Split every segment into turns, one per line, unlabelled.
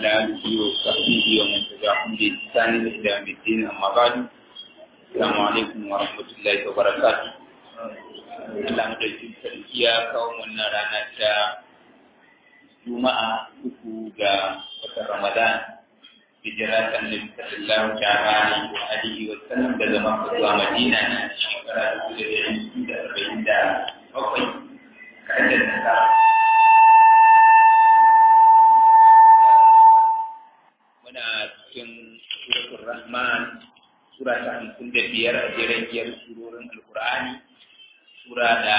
وعلى آله وصحبه ومن تبعهم بإحسان إلى يوم الدين أما بعد السلام عليكم ورحمة الله وبركاته Allah madaukin sarki ya kawo wannan rana ta Juma'a uku ga watan Ramadan hijira ta Annabi sallallahu ta'ala alaihi wa alihi wa sallam daga Makka zuwa Madina na shekara dubu da ɗari da arba'in da bakwai kaɗan da ta muna cikin suratul Rahman sura ta hamsin da biyar a jeren biyar surorin Alkur'ani sura da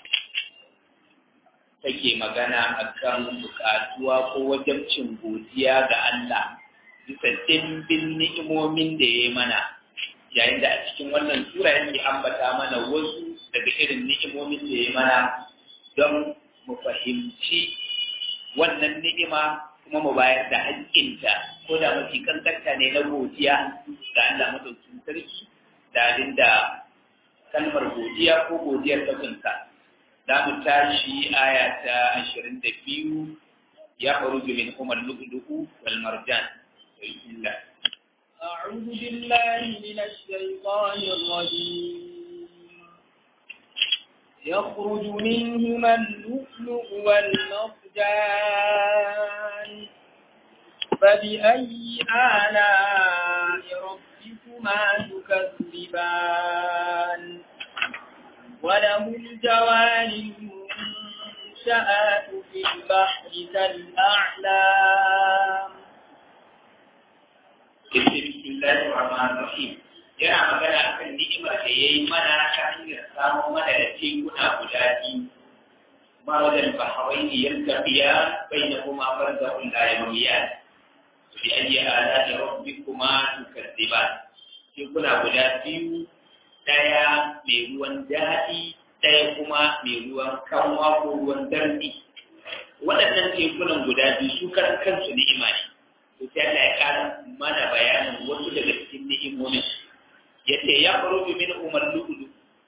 take magana akan bukatuwa ko wajabcin godiya ga Allah bisa dimbin ni'imomin da ya mana yayin da a cikin wannan sura yake ambata mana wasu daga irin ni'imomin da ya mana don mu fahimci wannan ni'ima kuma mu bayar da haƙƙinta ko da mafi kankanta ne na godiya ga Allah madaukakin sarki da da kalmar godiya ko godiyar ta kunsa za mu tashi aya ta ashirin da biyu ya faru min umar lu'lu'u wal marjan bismillah
أعوذ بالله من الشيطان الرجيم يخرج منهما اللؤلؤ والمرجان فبأي آلاء ربكما تكذبان وله الجوار المنشآت في البحر كالأعلام
بسم الله الرحمن الرحيم yana magana akan ni'imar da ya yi mana ta hanyar samun mana da tekuna guda biyu marwajen bahawai ne yan tafiya bai na kuma barzahun layamiyan bi ayi ala da rabbi kuma tukaddiba tekuna guda biyu daya mai ruwan daɗi daya kuma mai ruwan kanwa ko ruwan darbi waɗannan tekunan guda biyu su karan kansu ni'ima ne to sai Allah ya ƙara mana bayanin wasu daga cikin ni'imomin yace ya faruju min umar lu'ulu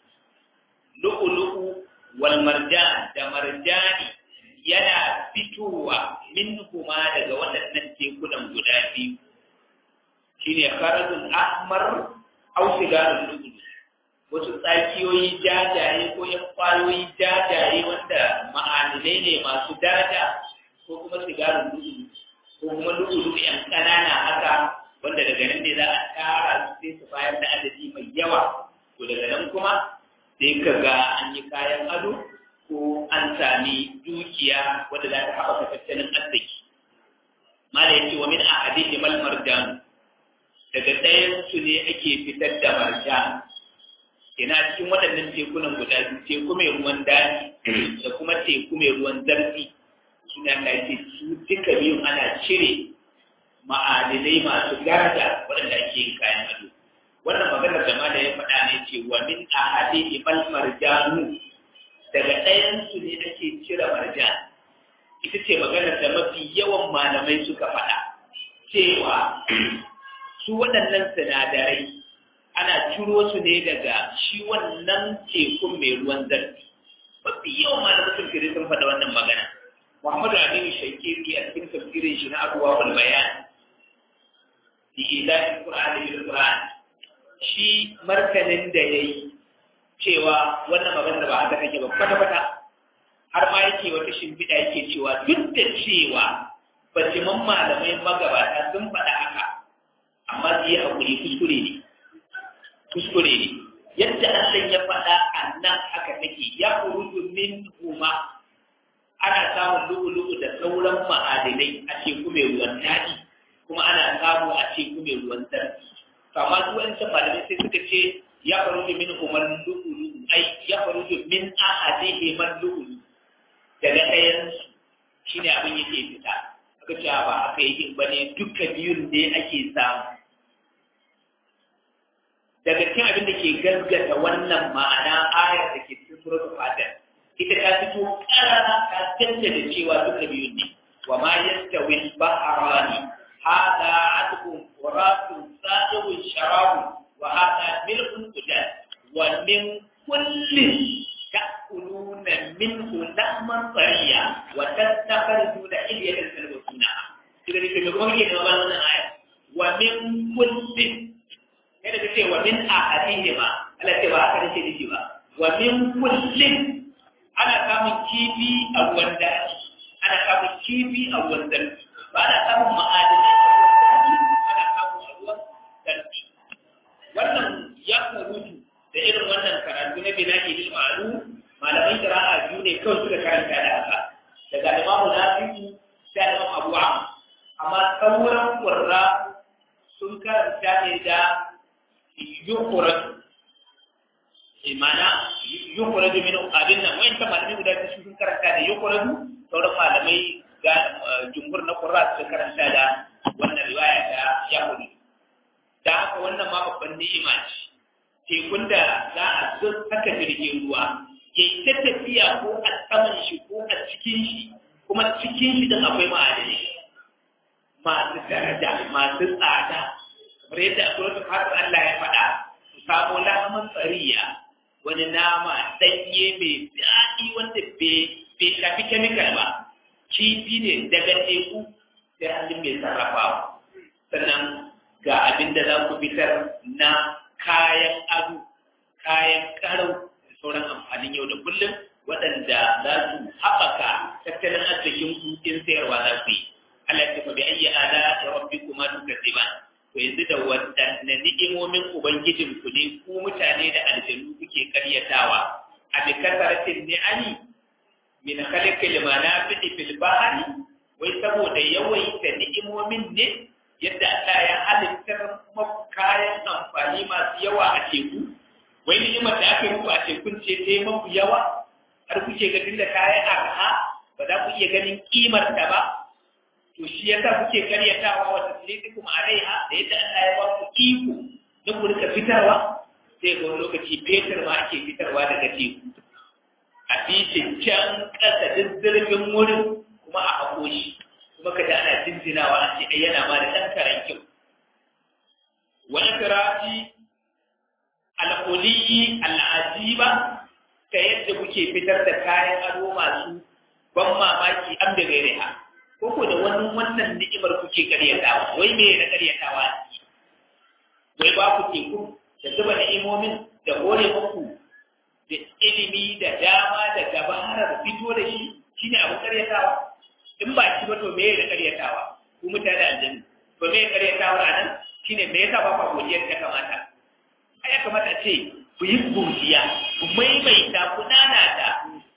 lu'ulu wal marjan da marjani yana fitowa min kuma daga waɗannan tekunan guda biyu shine kharazul ahmar aw sigarul lu'ulu wasu tsakiyoyi jajaye ko yan kwayoyi jajaye wanda ma'adinai ne masu daraja ko kuma sigarin lu'ulu ko kuma lu'ulu yan ƙanana haka wanda daga nan ne za a tara su sai su bayar da adadi mai yawa to daga nan kuma sai ka ga an yi kayan ado ko an sami dukiya wanda za ta haɓaka tattalin arziki mala yace wa min ahadihi mal marjan daga ɗayan su ne ake fitar da marjan ina cikin waɗannan tekunan guda biyu teku mai ruwan daji da kuma teku mai ruwan zarfi suna ka ce su duka biyun ana cire ma'adinai masu daraja waɗanda ake yin kayan ado wannan maganar da ma da ya faɗa ne ce wa min ahadi ibal marjanu daga ɗayan su ne ake cire marjan ita ce maganar da mafi yawan malamai suka faɗa cewa su waɗannan sinadarai ana ciro su ne daga shi wannan tekun mai ruwan zarfi mafi yawan malamin tafsirin sun faɗa wannan magana Muhammadu Aminu Shaikiri a cikin tafsirin shi na Abuwa wal Bayan bi ilahin Qur'ani bil Qur'an shi martanin da yayi cewa wannan magana ba haka take ba kwata kwata har ma yake wata shimfiɗa yake cewa duk da cewa bajiman malamai magabata sun faɗa haka amma su yi haƙuri kuskure ne kuskure ne yadda Allah ya faɗa a nan haka take ya kurudu min huma ana samun lu'ulu'u da sauran ma'adinai a teku mai ruwan daɗi kuma ana samu a teku mai ruwan zarfi to amma su wancan malamai sai suka ce ya faru da min umar lu'ulu'u ai ya faru da min ahadihi man lu'ulu daga ɗayan shi ne abin yake fita aka ce ba aka yi ba ne duka biyun ne ake samu daga cikin abin da ke gaskata wannan ma'ana ayar da ke cikin suratul fatir ita ta fito karara ta tantance cewa duka biyun ne wa ma yastawi al-bahrani hada atqum waratun sadiqun sharabu wa hada milkun qudan wa min kullin ta'kuluna minhu lahman tariya wa tastakhrijuna ilyatan talbasuna daga to me kuma kake gaba wannan aya wa min kullin kada ka ce wa min ahadihima Allah ce ba haka nake nufi ba wa min kullin ana samun kifi a ruwan daji ana samun kifi a ruwan darki ba ana samun ma'adinai a ruwan daji ana samun a ruwan darki wannan ya kurutu da irin wannan karatu na bina'i bil ma'lum malaman qira'a biyu ne kawai suka karanta da haka daga imamu nafi'u sai imam abu amma sauran qurra sun karanta ne da yukhraj imana yukhraj min abin nan wayan ta malamai guda biyu sun karanta da yukhraj sauran malamai ga jumhur na qurra sun karanta da wannan riwaya da yahudi da haka wannan ma babban ni'ima ce tekun da za a saka jirgin ruwa ya yi ta tafiya ko a saman shi ko a cikin shi kuma cikin shi don akwai ma'adanai masu daraja masu tsada kamar yadda a suratul fatir Allah ya faɗa su samo lahaman tsariya wani nama ɗanye mai daɗi wanda bai shafi kemikal ba kifi ne daga teku sai hannun mai sarrafawa sannan ga abin da za ku fitar na kayan ado kayan karau da sauran amfanin yau da kullum waɗanda za su haɓaka tattalin arzikin ku in sayarwa za ku yi Allah ya bi ayyi ala ya rabbi kuma tukazziban to yanzu da waɗanne ni'imomin ubangijin ku ne ku mutane da aljanu kuke karyatawa a bi kasaratin ni'ani min khalqil manafi'i fil bahri wai saboda yawaita ni'imomin ne yadda Allah ya halittar kayan amfani masu yawa a teku wai ni'imar da aka yi a tekun ce ta yi maku yawa har kuke ganin da kayan arha ba za ku iya ganin kimar ta ba to shi yasa kuke karyatawa wa tasliqukum alaiha da yadda Allah ya ba ku iko na ku rika fitarwa sai ga wani lokaci fetur ma ake fitarwa daga teku a fishin can ƙasa duk zirgin wurin kuma a haƙo shi kuma ka da ana jinjinawa an ce yana ma da ɗan karen kyau wani kirafi al'uliyi al'ajiba ta yadda kuke fitar da kayan ado masu ban mamaki an da gaire ha ko ko da wani wannan ni'imar kuke karyatawa wai me na karyatawa wai ba ku teku da zuba ni'imomin da hore muku da ilimi da dama da gabarar fito da shi shine abin karyatawa in ba shi ba to me da karyatawa ku mutane da aljanna to me karyatawa a nan shine me yasa ba ku godiyar ta kamata ai ya kamata ce ku yi godiya ku maimaita ku nanata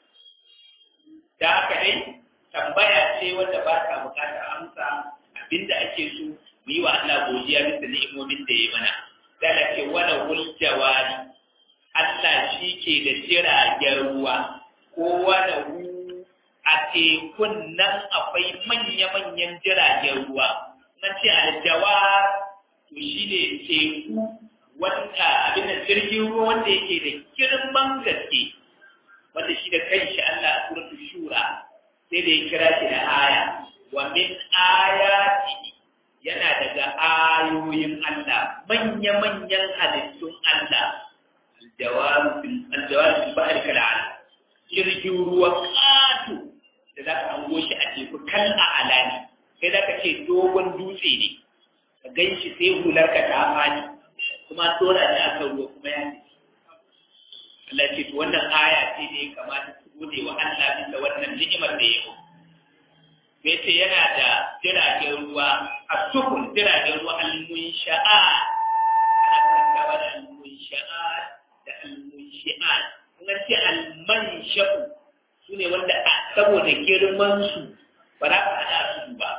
da haka dai tambaya ce wanda ba ta bukatar amsa abinda ake so mu yi wa Allah godiya bisa ni'imomin da ya mana dala ce wala wul jawari Allah shi ke da jiragen ruwa ko wala hu a tekun nan akwai manya-manyan jiragen ruwa nan ce aljawar to shi ne teku wanda abin da jirgin ruwa wanda yake da girman gaske wanda shi da kanshi Allah a suratul shura sai da ya kira shi da aya wa min ayati yana daga ayoyin Allah manya-manyan halittun Allah aljawaru fil bahri kal jirgin ruwa ƙato da za ka hango shi a teku kan a alani sai za ka ce dogon dutse ne ka gan shi sai hular ka ta fani kuma tsora da aka ruwa kuma ya ce Allah ce to wannan aya ce da ya kamata su gode wa Allah bisa wannan ni'imar da ya yi sai ce yana da jiragen ruwa a sukun jiragen ruwa al-munsha'a ana karantawa da al-munsha'a da al-munshi'a kun ce al-mansha'u su ne wanda saboda girman su ba za ka haɗa su ba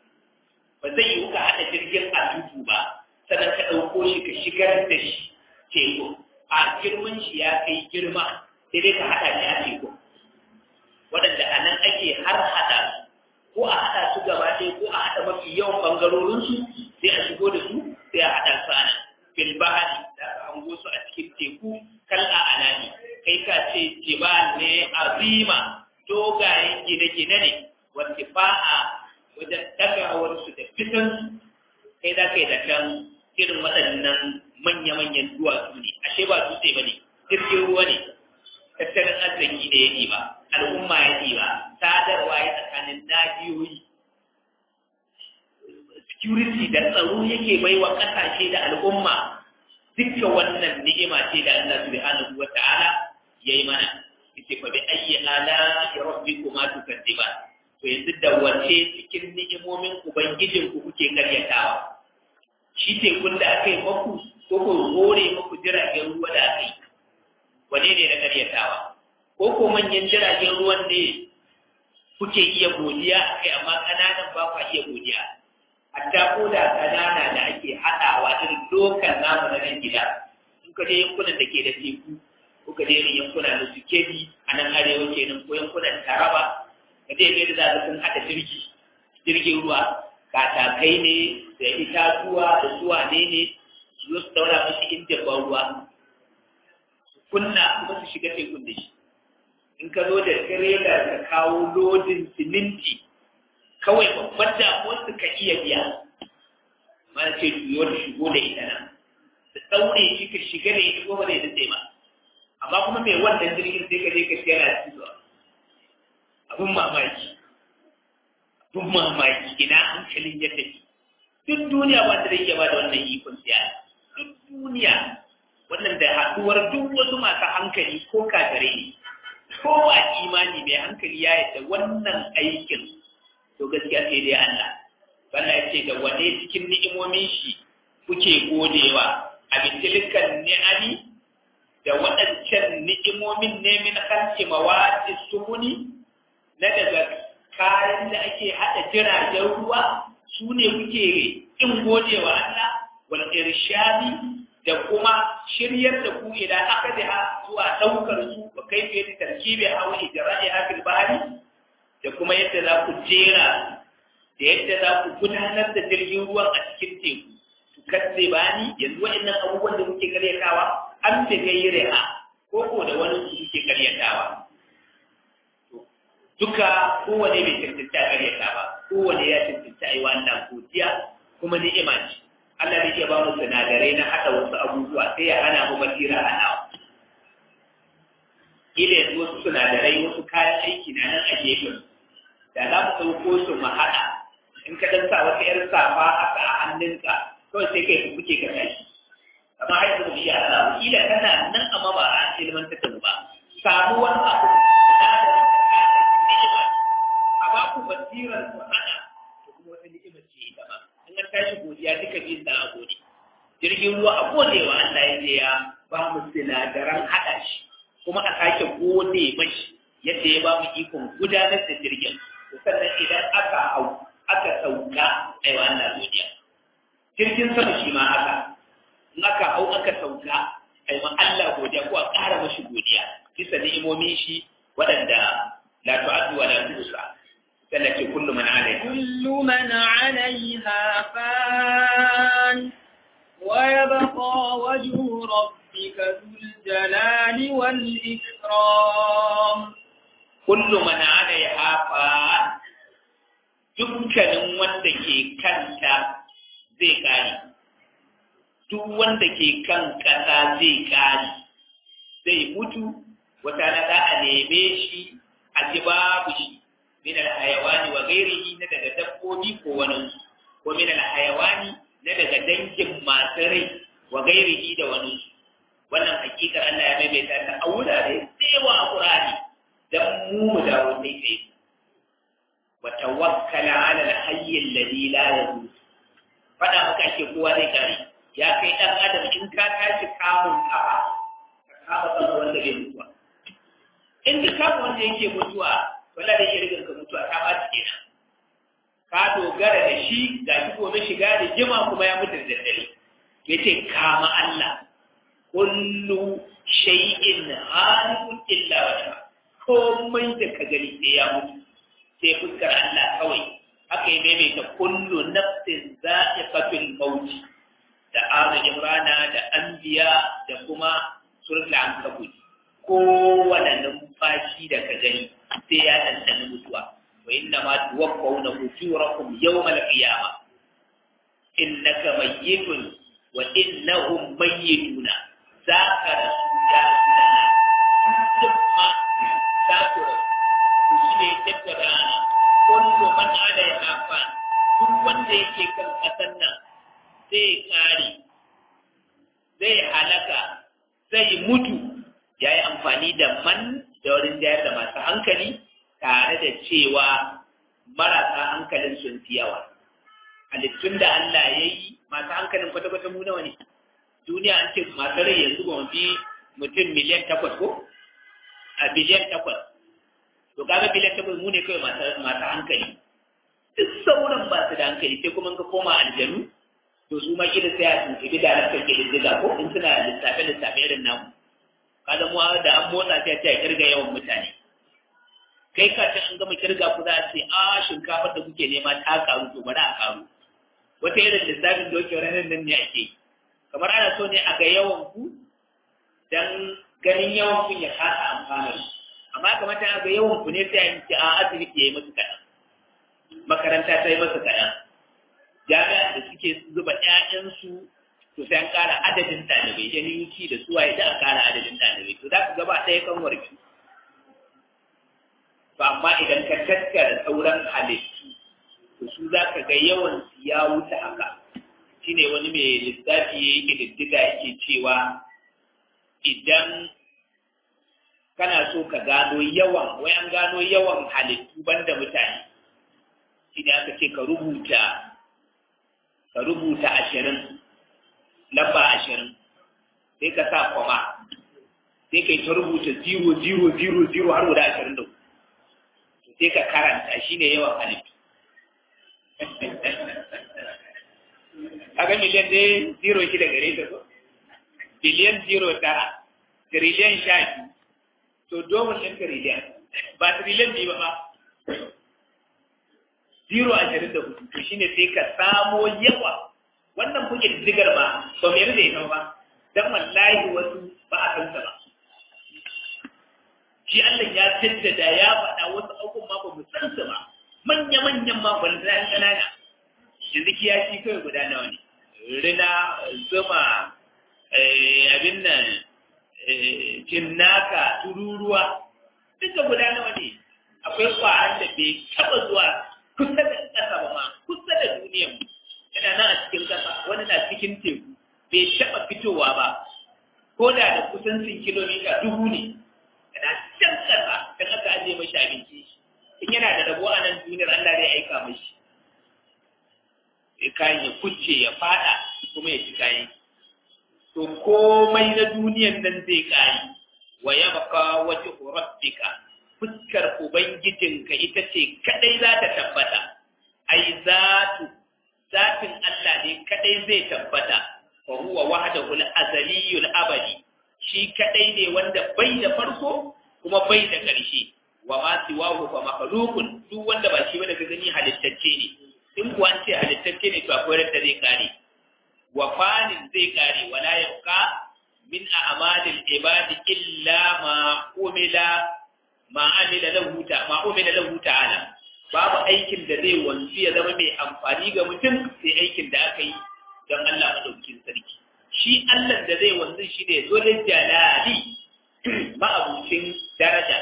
ba zai yi ka haɗa jirgin a tutu ba sannan ka ɗauko shi ka shigar da shi teku a girman shi ya kai girma sai dai ka haɗa shi a teku waɗanda a nan ake har haɗa su ko a haɗa su gaba ɗaya ko a haɗa mafi yawan ɓangarorinsu sai a shigo da su sai a haɗa su a nan filbahari da aka hango su a cikin teku kal a anani kai ka ce jibal ne azima dogayen gine-gine ne wanda ba a wajen ɗagawarsu da fitansu kai za ka yi da kan irin waɗannan manya-manyan duwatsu ne ashe ba dutse ba ne jirgin ruwa ne tattalin arziki da ya ba al'umma ya ba sadarwa ya tsakanin nahiyoyi security da tsaro yake baiwa kasashe da al'umma dukkan wannan ni'ima ce da Allah subhanahu wa ta'ala yayi mana yace fa bi ayyi ala rabbikuma tukadziban to yanzu da wace cikin ni'imomin ubangijin ku kuke karyatawa shi tekun da aka yi maku ko ko hore maku jiragen ruwa da aka yi wane ne na karyatawa ko ko manyan jiragen ruwan ne kuke iya godiya kai amma kananan ba kwa iya godiya hatta ko da kanana da ake haɗawa irin dokan namu na nan gida in ka je yankunan da ke da teku ko ka je irin yankuna da su kebi a nan arewa kenan ko yankunan taraba ka je yadda za sun haɗa jirgi jirgin ruwa katakai ne da itatuwa da zuwa ne ne su zo su daura mashi injin ban ruwa su kunna kuma su shiga tekun da shi in ka zo da tirela ka kawo lodin siminti kawai babban damuwar su ka iya biya mana ce juyo da shigo da ita nan da ɗaure shi ka shiga da ita ko ba zai dace ba amma kuma mai wannan jirgin sai ka je ka siya na cizo abin mamaki abin mamaki ina hankalin ya tafi duk duniya ba ta da iya ba da wannan ikon siya duk duniya wannan da haɗuwar duk wasu masu hankali ko kagare ne kowa imani mai hankali ya yadda wannan aikin to gaskiya sai dai Allah Allah ya ce da wane cikin ni'imomin shi kuke godewa a bitilikan ni'ami da waɗancan ni'imomin ne min halki mawati sumuni na daga kayan da ake haɗa jiragen ruwa su ne kuke in godewa Allah wal irshadi da kuma shiryar da ku idan aka da zuwa ɗaukar su ba kai fiye da tarkibi a wani jara'i a bahari da kuma yadda za ku jera da yadda za ku gudanar da jirgin ruwan a cikin teku su katse ba ni yanzu waɗannan abubuwan da muke karyatawa an da gaire a ko ko da wani su muke karyatawa duka kowane bai cancanta karyata ba kowane ya cancanta a yi wannan godiya kuma ni'ima ce Allah ne ke ba mu sinadarai na haɗa wasu abubuwa sai ya hana mu basira hanawa ila yanzu wasu sinadarai wasu kayan aiki na nan a gefen da za mu ɗauko su mu haɗa in ka dan sa wata ƴar safa haka a hannunka kawai sai kai kuke ka tashi amma har yanzu shi a samu ila tana nan amma ba a ilmantar da mu ba samu wani abu sinadarin ni'ima a ba ku basirar ku haɗa da kuma wata ni'ima ce ita ma in an tashi godiya duka biyun da a gode jirgin ruwa a gode wa Allah ya je ya ba mu sinadaran haɗa shi kuma a sake gode mashi yadda ya ba mu ikon gudanar da jirgin sannan idan aka hau aka sauka ai wa Allah godiya jirgin sama shi ma haka in aka hau aka sauka ai ma Allah godiya ko a ƙara mashi godiya bisa ni'imomin shi waɗanda la tu'addu wa la tuhsa sannan ce kullu man alaiha
kullu man 'alayha fan wa yabqa wajhu rabbika dhul jalali wal ikram
kullu man alaiha fan dukkanin wanda ke kanta zai kare duk wanda ke kan kasa zai kare zai mutu wata na za a neme shi a ji babu shi min alhayawani wa ghairihi na daga dabbobi ko wani ko min alhayawani na daga dangin masu rai wa ghairihi da wani wannan hakikar Allah ya maimaita ta a wurare da yawa a Qur'ani dan mu mu dawo sai kai wa tawakkal ala al-hayy alladhi la yamut fada maka ake kowa zai kare ya kai dan adam in ka tashi kamun kafa ka kama kan wanda bai mutuwa in ka kama wanda yake mutuwa wala da yake ka mutuwa ta ba kenan ka dogara da shi ga shi gobe shiga da jima kuma ya mutu da daddare yace kama Allah kullu shay'in halikun illa wajha komai da ka gani sai ya mutu sai fuskar Allah kawai haka yi maimaita kullu nafsin za'iqatul maut da azu imrana da anbiya da kuma suratul ankabut kowane numfashi da ka gani sai ya ɗanɗana mutuwa wa inna ma tuwaffawna ujurakum yawmal qiyama innaka mayyitun wa innahum mayyituna zaka rasu ya sunana thumma zaka rasu shi ne tattara ana kullu man alaiha fan duk wanda yake kan ƙasar nan zai ƙare zai halaka zai mutu ya yi amfani da man da wurin jayar da masu hankali tare da cewa marasa hankalin sun fi yawa halittun da Allah ya yi masu hankalin kwata-kwata mu nawa ne duniya an ce masu rai yanzu ba fi mutum miliyan takwas ko a biliyan takwas to kaga biliyan takwas mu ne kawai masu hankali duk sauran ba su da hankali sai kuma ka koma aljanu to su ma kila sai a tuntubi da harkar ke diddiga ko in suna lissafe lissafe irin namu kaga mu da an motsa sai a ce a kirga yawan mutane kai ka ce an gama kirga ku za a ce a shinkafar da kuke nema ta karu to bari a karu wata irin lissafin dokin ranar nan ne ake kamar ana so ne a ga yawan ku dan ganin yawan kun ya kasa amfanar amma kamata a ga yawan ku ne sai a yi a asibiti ya yi masu kaɗan makaranta ta yi masu kaɗan jami'a da suke zuba ƴaƴansu to sai an ƙara adadin ɗalibai yaninki da suwa ya an ƙara adadin ɗalibai to za ka gaba ɗaya kan warki to amma idan ka tattara sauran halittu to su za ka ga yawan ya wuce haka shine wani mai lissafi ya yi ƙididdiga yake cewa idan kana so ka gano yawan wai an gano yawan halittu banda mutane shine aka ce ka rubuta ka rubuta ashirin lamba ashirin sai ka sa kwama sai ka yi ta rubuta zero zero zero zero har guda ashirin da sai ka karanta shi ne yawan halittu kaga miliyan dai zero shi da gare ta so biliyan zero tara triliyan sha biyu to domin ɗin triliyan ba triliyan biyu ba ba zero ashirin da hudu to shine sai ka samo yawa wannan kuke digar ba ba mai da ita ba dan wallahi wasu ba a san ba shi Allah ya jaddada ya faɗa wasu abubuwan ma ba mu san su ba manya manyan ma ban da kanana yanzu kiyashi kai guda nawa ne rina zuma abin nan cinnaka tururuwa duka guda nawa ne akwai kwaran da bai taɓa zuwa kusa da ƙasa ba ma kusa da duniyan yana nan a cikin ƙasa wani na cikin teku bai taɓa fitowa ba ko da da kusancin kilomita dubu ne yana can ƙasa kan aka ajiye mashi abinci in yana da rabo a nan duniyar Allah zai aika mashi sai kayan ya kucce ya fada kuma ya ci kayan to komai na duniyan nan zai kare wa yabqa wajhu rabbika fuskar Ubangijinka ita ce kadai za ta tabbata, ai zatu, zatin Allah ne kadai zai tabbata, wa huwa wahdahul azaliyul abadi, shi kadai ne wanda bai da farko kuma bai da ƙarshe, wa ma siwahu fa makhluqun duk wanda ba shi ba daga gani halittacce ne. In kuwa an ce halittacce ne to akwai da zai kare. Wa fanin zai kare wala yabqa min a'malil ibadi illa ma umila ma amila lahu ta ma umila lahu ta'ala babu aikin da zai wanzu ya zama mai amfani ga mutum sai aikin da aka yi don Allah madaukakin sarki shi Allah da zai wanzu shi ne zo da jalali ma'abucin daraja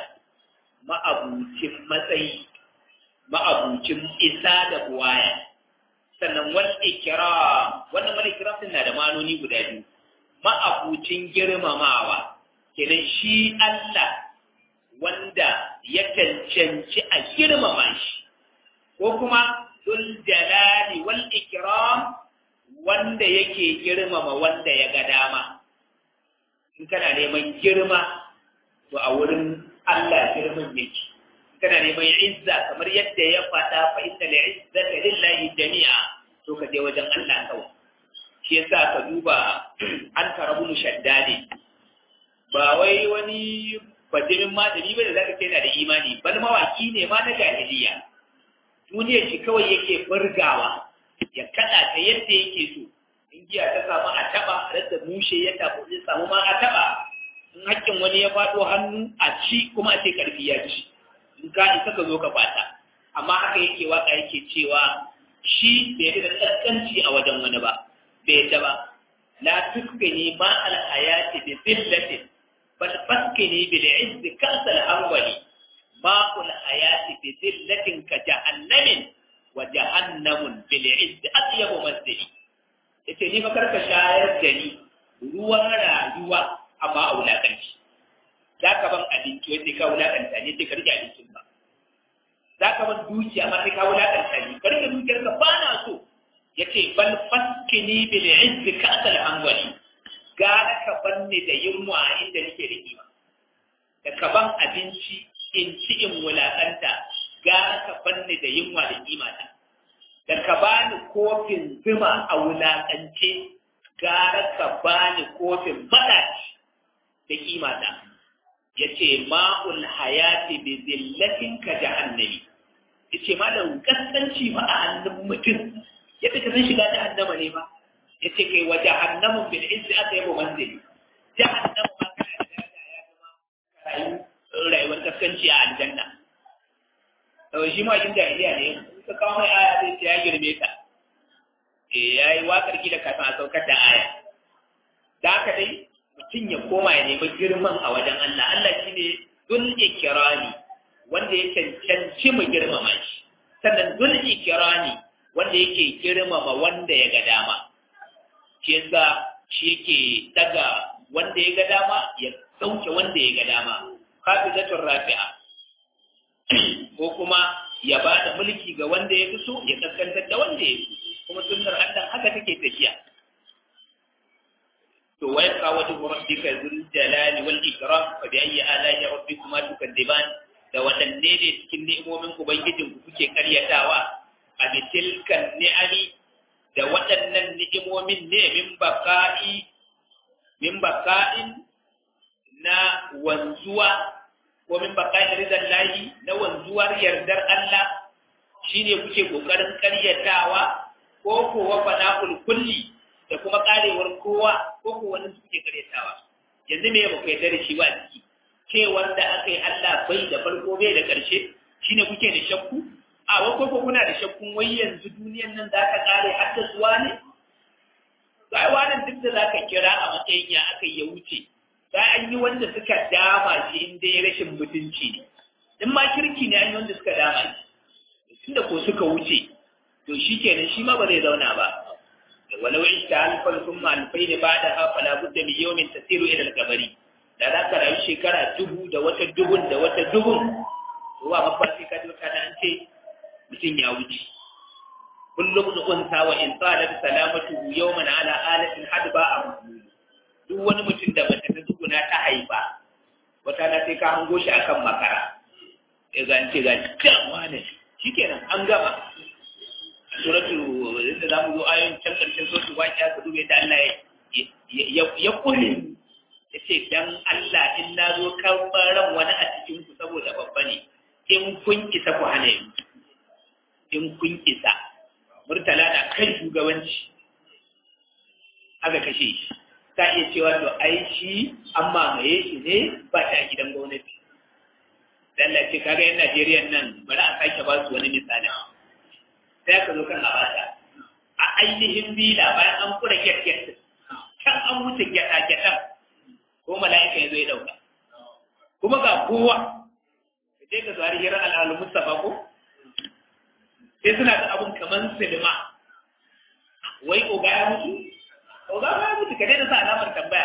ma'abucin matsayi ma'abucin isa da buwaya sannan wal ikram wannan wal ikram din na da manoni guda biyu ma'abucin girmamawa kenan shi Allah wanda ya cancanci a girmama shi ko kuma dul jalali wal ikram wanda yake girmama wanda ya ga dama in kana neman girma to a wurin Allah girman yake kana neman izza kamar yadda ya faɗa fa inna li izzati lillahi jami'a to ka je wajen Allah kawai shi yasa ka duba an karabu mushaddadi ba wai wani bajimin malami ba da zaka ce yana da imani bal mawaki ne ma na jahiliya duniyar shi kawai yake burgawa ya kada ta yadda yake so in giya ta samu a taba rasa mushe ya tafi zai samu ma a taba in hakkin wani ya faɗo hannu a ci kuma a ce karfi ya ci in ka isa ka zo ka fata amma haka yake waka yake cewa shi bai da kaskanci a wajen wani ba bai ta ba la tuskini ma al hayati bi zillatin bal faskini bil izz kasal awwali ma kul hayati bi zillatin ka jahannamin wa jahannamun bil izz atyabu masdari yace ni fa karka shayar da ni ruwan rayuwa amma a wulakanci za ka ban abinci wai sai ka wulakanta ne sai ka rike abincin ba za ka ban dukiya amma sai ka wulakanta ne ka rike dukiyar ka ba na so yace bal faskini bil izz ka asal hanwali gara ka banne da yunwa inda nake da kima da ka ban abinci in ci in wulakanta gara ka banne da yunwa da kima ta da ka bani kofin zuma a wulakance gara ka bani kofin madaci da kima ta yace ma'ul hayati bi zillatin ka jahannami yace ma da kaskanci ma a hannun mutum yadda ka san shiga jahannama ne ba yace kai wa jahannamu bil izzi aka yabo manzili jahannamu ma kana da daraja ya zama rayuwar kaskanci a aljanna to shi ma yin jahiliya ne ka kawo mai aya zai ce ya girme ta eh yayi wakar ki da kafin a saukar da aya da haka dai mutum ya koma ya nemi girman a wajen Allah Allah shine dul ikrani wanda ya cancanci mu girmama shi sannan dul ikrani wanda yake girmama wanda ya ga dama shi yasa shi yake daga wanda ya ga dama ya sauke wanda ya ga dama hafizatul rafi'a ko kuma ya ba da mulki ga wanda ya fi so ya kaskantar da wanda ya fi kuma sunnar Allah haka take tafiya to wa yabqa wajhu rabbika dhul jalali wal ikram fa bi ayyi ala'i rabbikuma tukadziban da wadanne ne cikin ni'imomin ubangijin ku kuke karyatawa a bitilkan ni'ami da waɗannan ni'imomin ne min baqa'i min baqa'in na wanzuwa ko min baqa'i ridan lahi na wanzuwar yardar Allah shine kuke kokarin karyatawa ko ko wa fana'ul kulli da kuma karewar kowa ko ko wani suke karyatawa yanzu me ba ku yarda da shi ba ciki cewar da aka yi Allah bai da farko bai da ƙarshe shine kuke da shakku a wai ko kuna da shakkun wai yanzu duniyan nan za ta kare har da zuwa ne sai wannan duk da zaka kira a matsayin ya aka ya wuce sai an yi wanda suka dama shi in dai rashin mutunci ne in ma kirki ne an yi wanda suka dama shi tunda ko suka wuce to shikenan shi ma ba zai zauna ba ولو عشت ألفا ثم ألفين بعدها فلا بد من يوم تسير إلى القبر da za ka rayu shekara dubu da wata dubun da wata dubun ruwa mafarki ka duka da an ce mutum ya wuce kullum da unsa wa in tsala da salamatu yawman ala alatin hadba a mahmud duk wani mutum da mace ta tsuguna ta haifa wata na sai ka hango shi akan makara ya ga ce ga jama'a ne shikenan an gama suratu inda za mu zo ayoyin can ƙarshen suratu waƙiya ka dube da Allah ya kule ya ce dan Allah in na zo karɓar ran wani a cikin ku saboda babba ne in kun isa ku hana yi in kun isa murtala na kan shugabanci aka kashe shi ta iya cewa to ai shi an mamaye shi ne ba ta gidan gwamnati dan Allah ce kaga yan Najeriya nan bari a sake ba su wani misali sai ka zo kan abata a ainihin bila bayan an kura gyat can an wuce gyata-gyatan ko mala'ika ya zo ya dauka kuma ga kowa ka je ka zuwa hirar al'alu mustafa ko sai suna da abun kamar silima wai oga ya mutu oga ya mutu ka daina sa alamar tambaya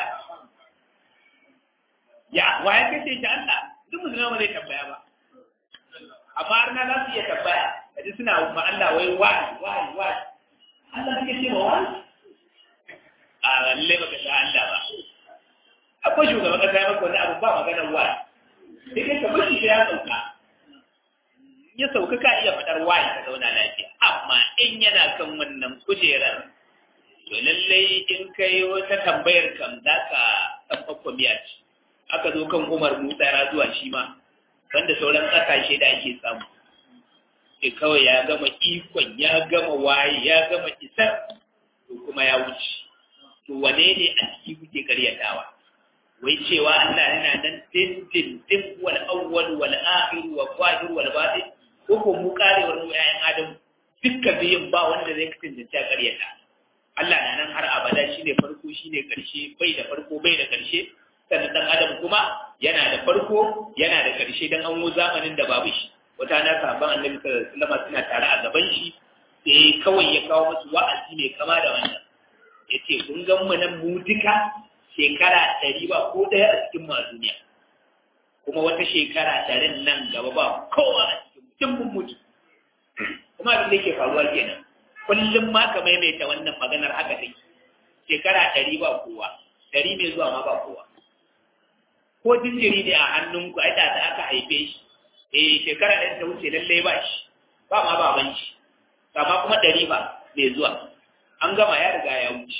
ya wa ya kace shi Allah duk musulman ba zai tambaya ba amma har na za su iya tambaya kaji suna ma Allah wai wai wai wai Allah suke ce ma wai a lalle baka san Allah ba akwai shugaban kasa ya maka wani abu ba magana wai sai dai ka bashi sai ya sauka ya sauka ka iya fadar wai ka zauna lafiya amma in yana kan wannan kujerar to lallai in kai wata tambayar kam za ka san kwakwamiya ce aka zo kan Umar Musa ya zuwa shi ma wanda sauran ƙasashe da ake samu ke kawai ya gama ikon ya gama waye ya gama isar to kuma ya wuce to wane ne a ciki kuke karyatawa wai cewa Allah yana nan din din din wal awwal wal akhir wa zahir wal batin ko ko mu karewar mu yayin adam dukkan biyin ba wanda zai kasance ta karyata Allah na nan har abada shine farko shine karshe bai da farko bai da karshe sannan dan adam kuma yana da farko yana da karshe dan an zamanin da babu shi wata na sahabban annabi sallallahu alaihi wasallam suna tare a gaban shi sai kawai ya kawo musu wa'azi mai kama da wannan yace kun ga mu nan mu duka shekara ɗari ba ko ɗaya a cikin ma duniya kuma wata shekara ɗarin nan gaba ba kowa a cikin mutum mun mutu kuma abin da yake faruwa kenan kullum ma ka maimaita wannan maganar haka take shekara ɗari ba kowa ɗari mai zuwa ma ba kowa ko jinjiri ne a hannunku ai da aka haife shi eh shekara ɗari ta wuce lallai ba shi ba ma baban shi amma kuma ɗari ba mai zuwa an gama ya riga ya wuce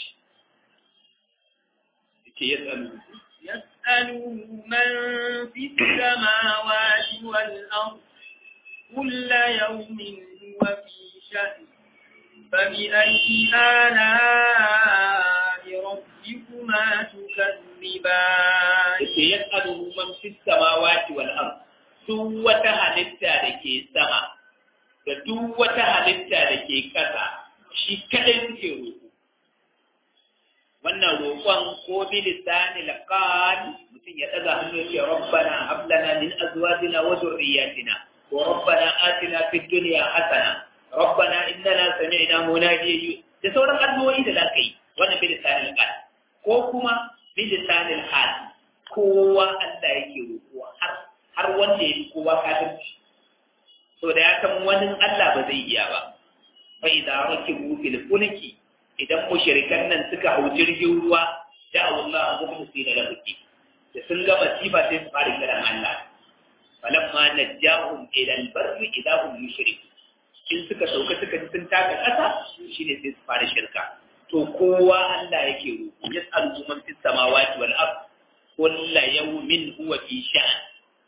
yake ya tsanu
يسأله من في السماوات والأرض كل يوم هو في شأن فبأي آلاء ربكما تكذبان
yake ya tsanu man fi samawati wal ard duk wata halitta da ke sama da duk wata halitta da ke ƙasa shi kadai suke roƙo wannan roƙon ko bi lisani laqan mutum ya daga hannu ya ce rabbana hab lana min azwajina wa dhurriyyatina wa rabbana atina fid dunya hasana rabbana innana sami'na munadiyan da sauran addu'o'i da zaka yi wannan bi lisani laqan ko kuma bi lisani hal kowa Allah yake roƙo har har wanda yake kowa kafirci so da ya san wani Allah ba zai iya ba fa idza rakibu fil fulki idan mushrikan nan suka hau jirgin ruwa da Allah mukhlisina lahu da sun ga masifa sai su fara kiran Allah falamma najjahum ila al-barri idza hum yushrikun in suka sauka suka ji sun taka kasa shine sai su fara shirka to kowa Allah yake roƙo yas'alu man fis samawati wal ard kullu yawmin huwa fi sha'an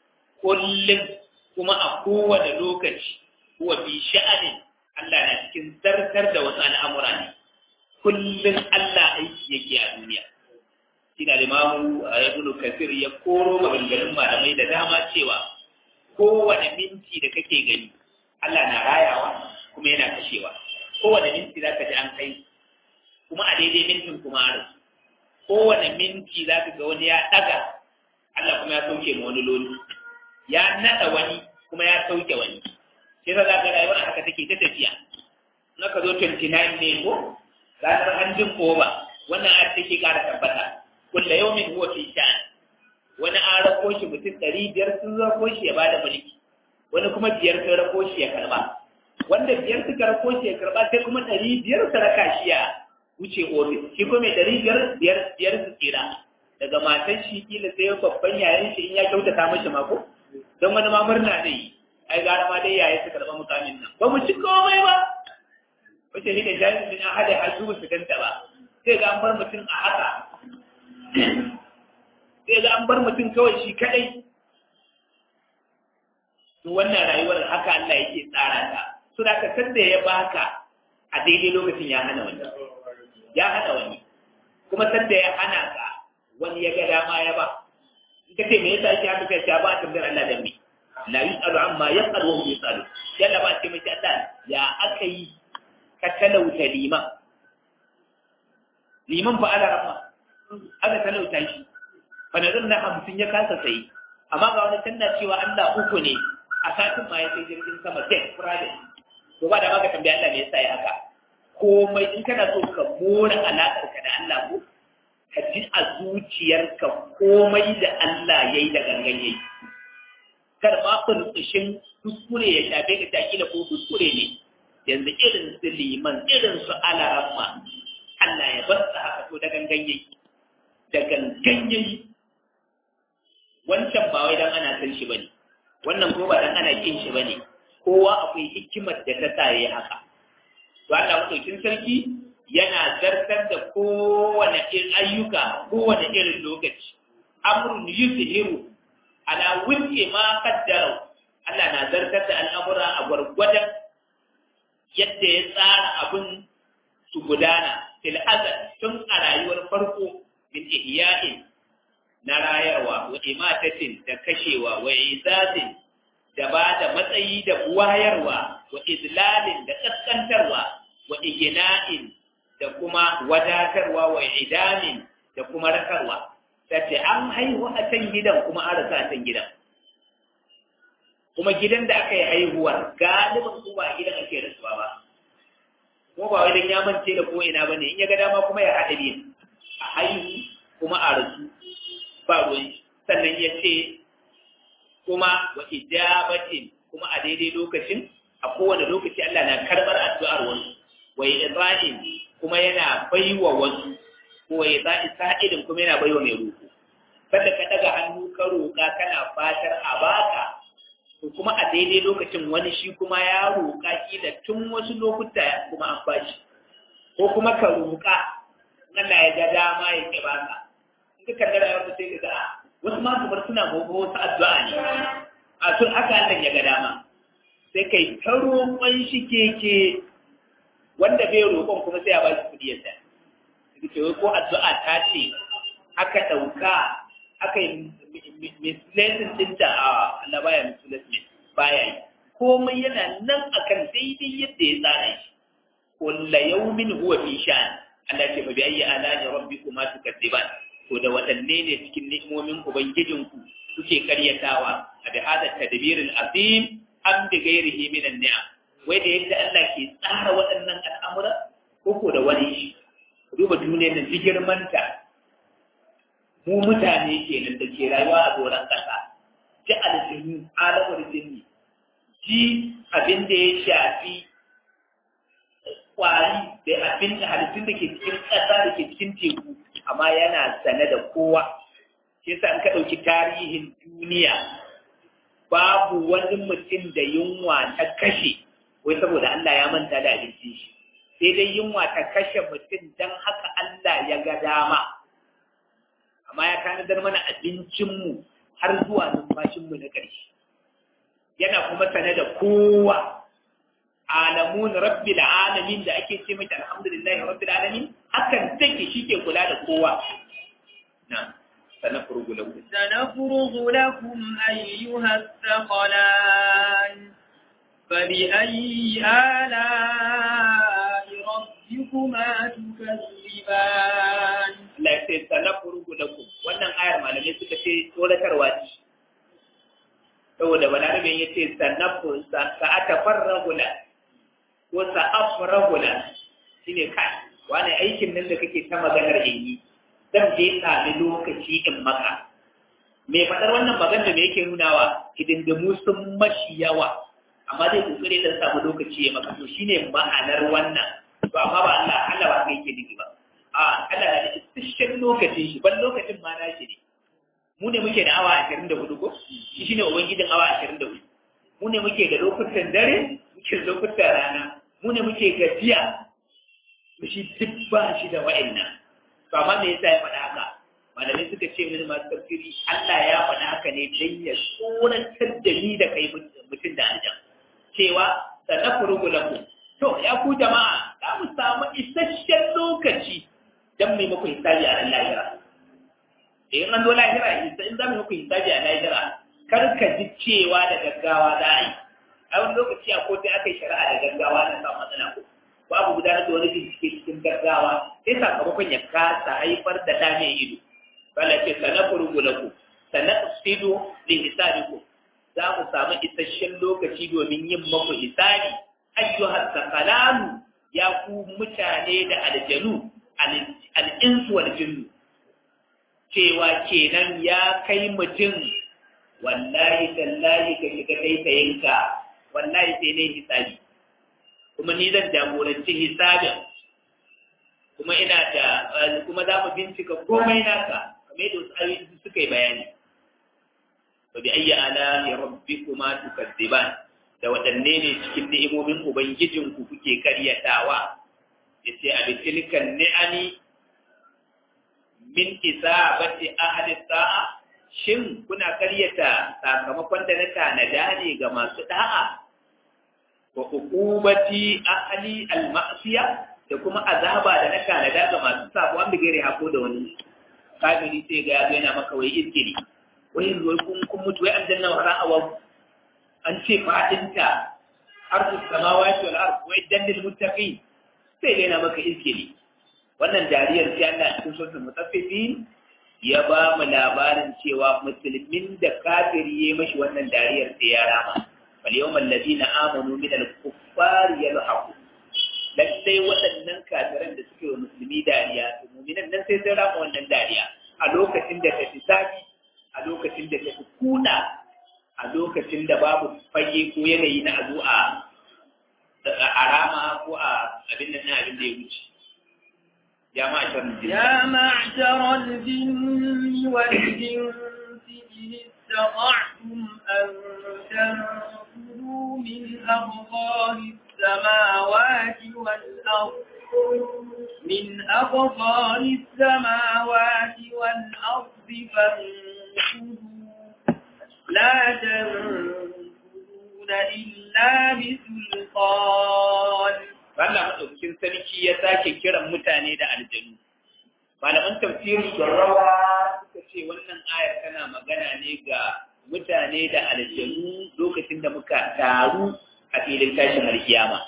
kullum kuma a kowane lokaci huwa fi sha'anin Allah na cikin zartar da wasu al'amura ne kullum Allah aiki yake a duniya ina limamu a ibnu kasir ya koro maganganun malamai da dama cewa kowane minti da kake gani Allah na rayawa kuma yana kashewa kowane minti za ka ji an kai kuma a daidai mintin kuma a rasu kowane minti za ka ga wani ya ɗaga Allah kuma ya sauke ma wani loli ya naɗa wani kuma ya sauke wani sai za ka rayuwar haka take ta tafiya na ka zo 29 ne ko ranar hanjin koba wannan ayat take ƙara tabbata kulla yawmin huwa fi sha'an wani an rako shi mutum ɗari biyar sun rako shi ya bada mulki wani kuma biyar sun rako shi ya karba wanda biyar suka rako shi ya karba sai kuma ɗari biyar su raka shi ya wuce ofis shi kuma mai ɗari biyar biyar biyar su tsira daga matan shi kila sai babban yayan shi in ya kyautata mashi mako don wani ma murna zai yi ai gara ma dai yayi su karɓa mukamin nan ba mu ci komai ba wace shi ne jami'in din an haɗe har su su ganta ba sai ga an bar mutum a haka sai ga an bar mutum kawai shi kadai to wannan rayuwar haka Allah yake tsara ta so da ka san da ya baka a daidai lokacin ya hana wani ya hana wani kuma san da ya hana ka wani ya ga dama ya ba in ka ce me yasa shi haka sai ya ba tambayar Allah dan me la yusalu amma yasalu wa hum yusalu yalla ba ce mai Allah ya aka yi ka talauta liman liman fa ala rahma aka talauta shi fa nazar na hamsin ya kasa sayi amma ga wani tanna cewa Allah uku ne a satin ma ya sai jirgin sama jet private to ba da maka tambaya Allah me yasa ya haka komai in kana so ka more alaƙar ka da Allah ko ka ji a zuciyarka komai da Allah yayi da gangan yayi kar ma kulkushin kuskure ya shafe ka takila ko kuskure ne yanzu irin su liman irin su alaramma Allah ya bar su haka to da gangan yayi da gangan yayi wancan ba wai dan ana san shi bane wannan ko ba dan ana kin shi bane kowa akwai hikimar da ta sa yayi haka to Allah madaukin sarki yana zartar da kowane irin ayyuka kowane irin lokaci amrun yuzhiru ala wifqi ma qaddara Allah na zartar da al'amura a gwargwadon yadda ya tsara abin su gudana fil azal tun a rayuwar farko min ihya'in na rayarwa wa imatatin da kashewa wa izazin da ba da matsayi da wayarwa wa izlalin da kaskantarwa wa igina'in da kuma wadatarwa wa idamin da kuma rakarwa sai an haihu a can gidan kuma an rasa a can gidan kuma gidan da aka yi haihuwar galibin ko ba gidan ake rasuwa ba ko ba wai dan ya mance da ko ina bane in ya ga dama kuma ya haɗa biyu a haihu kuma a rasu ba ruwan sannan ya ce kuma wa ijabatin kuma a daidai lokacin a kowane lokaci Allah na karɓar addu'ar wasu wa idra'in kuma yana baiwa wasu ko ya za'i sa'idin kuma yana baiwa mai roƙo kada ka daga hannu ka roƙa kana fatar a baka to kuma a daidai lokacin wani shi kuma ya roƙa kila tun wasu lokuta kuma an bashi ko kuma ka roƙa Allah ya ga dama ya ke baka in ka kalli rayuwar sai ka ga wasu ma kamar suna gobe wasu addu'a ne a sun haka Allah ya ga dama sai kai ta roƙon shi keke wanda bai roƙon kuma sai ya ba shi kuɗi ya sa ce ko addu'a ta ce aka ɗauka aka yi mislesin ɗinta a Allah baya mislesin baya yi komai yana nan akan daidai yadda ya tsara shi kulla yaumin huwa fi sha'an Allah ce mabi ayyi ala rabbikuma tukadziban to da waɗanne ne cikin ni'imomin ubangijinku kuke karyatawa a bi hada tadbirin azim am bi ghairihi min an-ni'am wai da yadda Allah ke tsara waɗannan al'amura ko ko da wani shi duba duniyar nan ji girmanta mu mutane kenan da ke rayuwa a doron ƙasa ji aljini alamar jini ji abin da ya shafi kwari da abin da halittun da ke cikin ƙasa da ke cikin teku amma yana sane da kowa shi yasa an ka ɗauki tarihin duniya babu wani mutum da yunwa ta kashe wai saboda Allah ya manta da abincin shi sai dai yunwa ta kashe mutum don haka Allah ya ga dama amma ya tanadar mana abincinmu har zuwa numfashinmu na ƙarshe yana kuma sane da kowa alamun rabbil alamin da ake ce mata alhamdulillahi rabbil alamin hakan take shi ke kula da kowa na sanafurgu lakum
sanafurgu lakum ayyuha thaqalan فبأي آلاء ربكما تكذبان
Allah ya ce sanafurgu lakum wannan ayar malamai suka ce tsoratarwa ce saboda balarabe ya ce sanafur sa'atafarragu la ko sa'afragu la shine kai wani aikin nan da kake ta maganar yi zan je sami lokaci in maka mai faɗar wannan magana me yake nunawa hidindimu sun mashi yawa amma zai kokare dan samu lokaci ya maka to shine ma'anar wannan to amma ba Allah Allah ba kai yake nufi ba a Allah na da isasshen lokacin shi ban lokacin ma nashi ne mu ne muke da awa 24 ko shi shine ubangijin awa 24 mu ne muke da lokutan dare muke da lokutan rana mu ne muke gajiya to shi duk ba shi da wa'annan to amma me yasa ya faɗa haka malamai suka ce mini masu tafsiri Allah ya faɗa haka ne don ya tsoratar da ni da kai mutum da aljan cewa sanafurgu lakum to ya ku jama'a za mu samu isasshen lokaci don mai muku hisabi a ran lahira in an zo lahira in za mu muku hisabi a lahira kar ka ji cewa da gaggawa za a yi a wani lokaci a kotu aka yi shari'a da gaggawa na samu matsala ko babu gudanar da wani bincike cikin gaggawa sai sakamakon ya kasa haifar da ɗa mai ido bala ce sanafurgu lakum sanafsidu li hisabikum za mu samu isasshen lokaci domin yin maku hisabi ayyuhas sakalamu ya ku mutane da aljanu al'insu wal jinnu cewa kenan ya kai mutum wallahi tallahi ka shiga taitayinka wallahi sai ne hisabi kuma ni zan jagoranci hisabin kuma ina da kuma za mu bincika komai naka kamar yadda wasu ayoyi suka yi bayani fa bi ayyi ala rabbikuma tukadziban da waɗanne ne cikin ni'imomin ubangijinku kuke karyatawa yace a bitilkan ni'ani min isabati ahli sa'a shin kuna karyata sakamakon da na tanada ne ga masu da'a wa uqubati ahli al-ma'siya da kuma azaba da na tanada ga masu sabo an bigire hako da wani kafiri sai ga yazo yana maka wai izgiri wai wai kun kun mutu wai aljanna wa ra'awa an ce fadinta arzu samawati wal ard wai dandil muttaqin sai ga yana maka izgiri wannan dariyar sai Allah cikin suratul mutaffifin ya ba mu labarin cewa musulmin da kafiri ya mashi wannan dariyar sai ya rama fal yawmal ladina amanu min al kuffari yalhaqu lallai waɗannan kafiran da suke wa musulmi dariya to mu'minan nan sai sun rama wannan dariya a lokacin da ta fi zafi a lokacin da ta fi kuna a lokacin da babu fage ko yanayi na azu a a rama ko a abin nan abin da ya wuce يا معشر الجن
يا معشر الجن والإنس إن استطعتم أن تنفذوا من أقطار السماوات والأرض من أقطار السماوات والأرض فانفذوا لا تنفذون إلا بسلطان
Allah maɗaukakin sarki ya sake kiran mutane da aljanu. Malaman tafsirin rawa suka ce wannan ayar tana magana ne ga mutane da aljanu lokacin da muka taru a filin tashin alkiyama.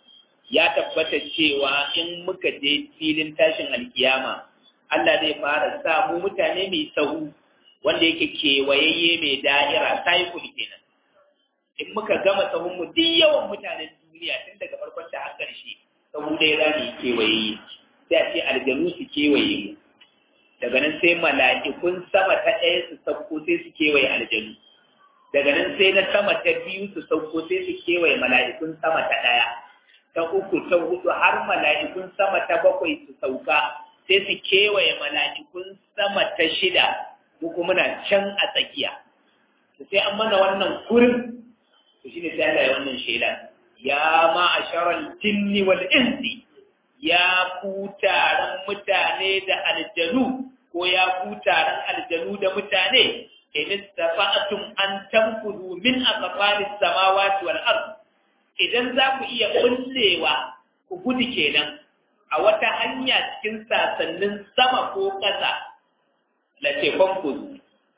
Ya tabbata cewa in muka je filin tashin alkiyama, Allah zai fara sa mu mutane mai sahu wanda yake kewayayye mai da'ira cycle kenan. In muka gama sahun mu duk yawan mutanen duniya tun daga farkon ta har ƙarshe saboda ɗaya za mu yi kewaye sai a ce aljanu su kewaye mu daga nan sai mala'ikun sama ta ɗaya su sauko sai su kewaye aljanu daga nan sai na sama ta biyu su sauko sai su kewaye mala'ikun sama ta ɗaya ta uku ta hudu har mala'ikun sama ta bakwai su sauka sai su kewaye mala'ikun sama ta shida ko kuma muna can a tsakiya sai an mana wannan kurin to shine sai Allah ya wannan shaida ya ma'asharal jinni wal insi ya ku taron mutane da aljanu ko ya ku taron aljanu da mutane in istafa'tum an tanfudu min aqfalis samawati wal ard idan za ku iya kullewa ku gudu kenan a wata hanya cikin sasannin sama ko ƙasa la ce ku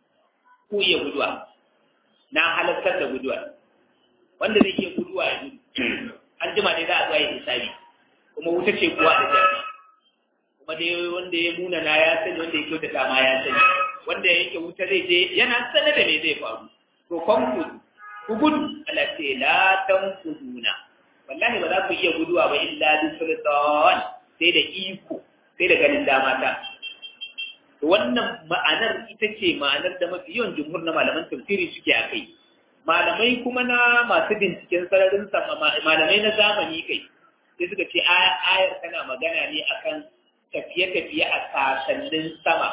iya guduwa na halartar da guduwa wanda zai iya guduwa ya gudu an jima ne za a zuwa yin hisabi kuma wuta ce kuwa da jami kuma dai wanda ya muna na ya sani wanda ya kyautata ma ya sani wanda ya yake wuta zai je yana sane da me zai faru to konku ku gudu Allah ce la tanfuduna wallahi ba za ku iya guduwa ba illa bi sultan sai da iko sai da ganin dama ta to wannan ma'anar ita ce ma'anar da mafi yawan jumhur na malaman tafsiri suke a kai malamai kuma na masu binciken sararin sama malamai na zamani kai sai suka ce ayar tana magana ne akan tafiye-tafiye a sasannin sama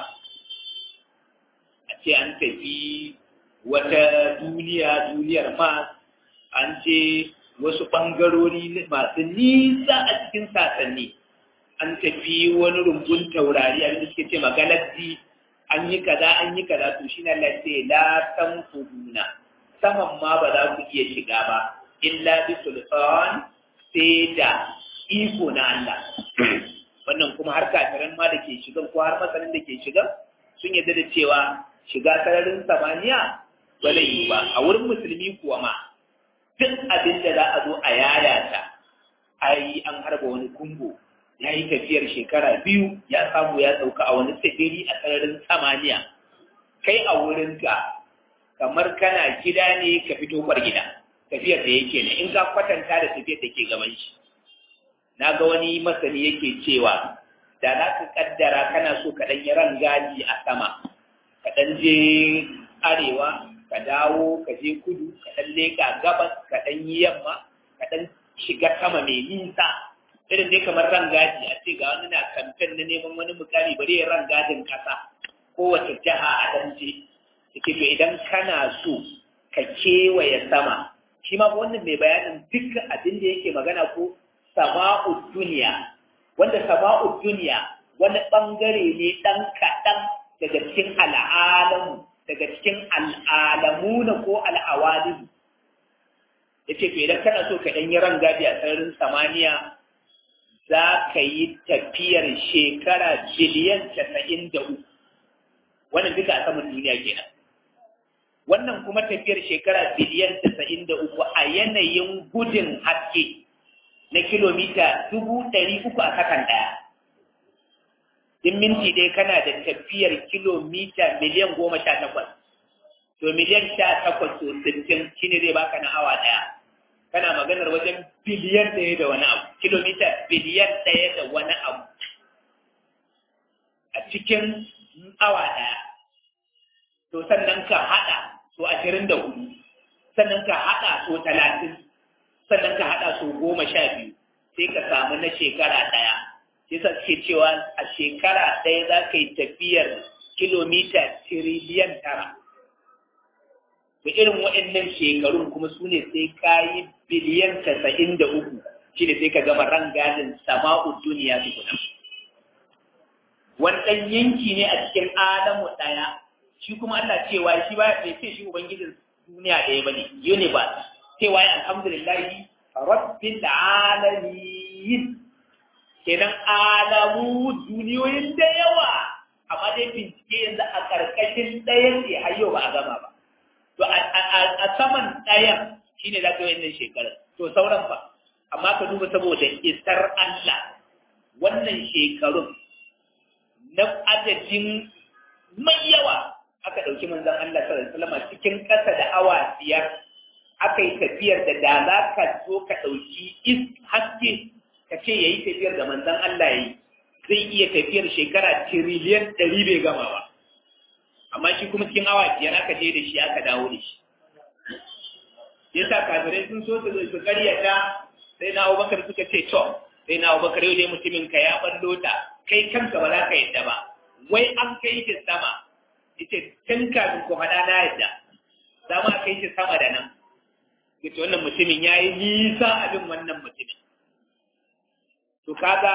a ce an tafi wata duniya duniyar mars an ce wasu ɓangarori masu nisa a cikin sasanni an tafi wani rumbun taurari abinda suke ce magalaxy an yi kaza an yi kaza to shi na lace la tanfuduna saman ma ba za ku iya shiga ba illa bi sultan sai da iko na Allah wannan kuma har kafiran ma da ke shigan ko har masanin da ke shigan sun yadda da cewa shiga sararin samaniya ba zai yi ba a wurin musulmi kuwa ma duk abin da za a zo a yayata ai an harba wani kumbo ya yi tafiyar shekara biyu ya samu ya sauka a wani tsibiri a sararin samaniya kai a wurinka kamar kana gida ne ka fito kwar gida tafiyar da yake ne in ka kwatanta da tafiyar da ke gaban shi na ga wani masani yake cewa da za ka kaddara kana so ka ɗan yi rangaji a sama ka ɗan je arewa ka dawo ka je kudu ka ɗan leƙa gabas ka ɗan yi yamma ka ɗan shiga sama mai nisa irin dai kamar rangaji a ce ga wani na kamfen na neman wani mukami bari ya rangajin ƙasa kowace jiha a ɗan je yake to idan kana so ka kewaye sama shi ma wannan mai bayanin dukkan abin da yake magana ko sama'ud duniya wanda sama'ud duniya wani bangare ne dan kaɗan daga cikin al'alamu daga cikin al'alamuna ko al'awalimu ya ce to idan kana so ka ɗan yi rangaji a sararin samaniya za ka yi tafiyar shekara biliyan casa'in da uku wannan duka a saman duniya kenan wannan kuma tafiyar shekara biliyan casa'in da uku a yanayin gudun haske na kilomita dubu ɗari uku a sakan ɗaya in minti dai kana da tafiyar kilomita miliyan goma sha takwas to miliyan sha takwas to sittin shine zai baka na awa ɗaya kana maganar wajen biliyan ɗaya da wani abu kilomita biliyan ɗaya da wani abu a cikin awa ɗaya to sannan ka haɗa so ashirin da hudu sannan ka haɗa so talatin sannan ka haɗa so goma sha biyu sai ka samu na shekara ɗaya sai sa suke cewa a shekara ɗaya za ka yi tafiyar kilomita tiriliyan tara da irin waɗannan shekarun kuma su ne sai ka yi biliyan casa'in da uku shi ne sai ka gama rangadin sama'u duniya tukuna wani ɗan yanki ne a cikin adamu ɗaya shi kuma Allah cewa shi ba bai ce shi ubangijin duniya ɗaya bane universe cewa ya alhamdulillahi rabbil alamin kenan alamu duniyoyin da yawa amma dai bincike yanzu a karkashin ɗayan ne har yau ba a gama ba to a saman ɗayan shine za ka yi wannan shekarar to sauran fa amma ka duba saboda isar Allah wannan shekarun na adadin mai yawa aka ɗauki manzon Allah sallallahu alaihi wasallam cikin ƙasa da awa biyar aka yi tafiyar da da za ka zo ka ɗauki is haske ka ce ya yi tafiyar da manzon Allah ya yi zai iya tafiyar shekara tiriliyan ɗari bai gama ba amma shi kuma cikin awa biyar aka je da shi aka dawo da shi yasa kafirai sun so su su karyata sai na Abubakar suka ce to sai na Abubakar yau dai mutumin ka ya ballo ta kai kanka ba za ka yadda ba wai an kai shi sama ita tun kafin ku faɗa na yadda za ma kai shi sama da nan yace wannan mutumin ya yi nisa abin wannan mutumin to kaga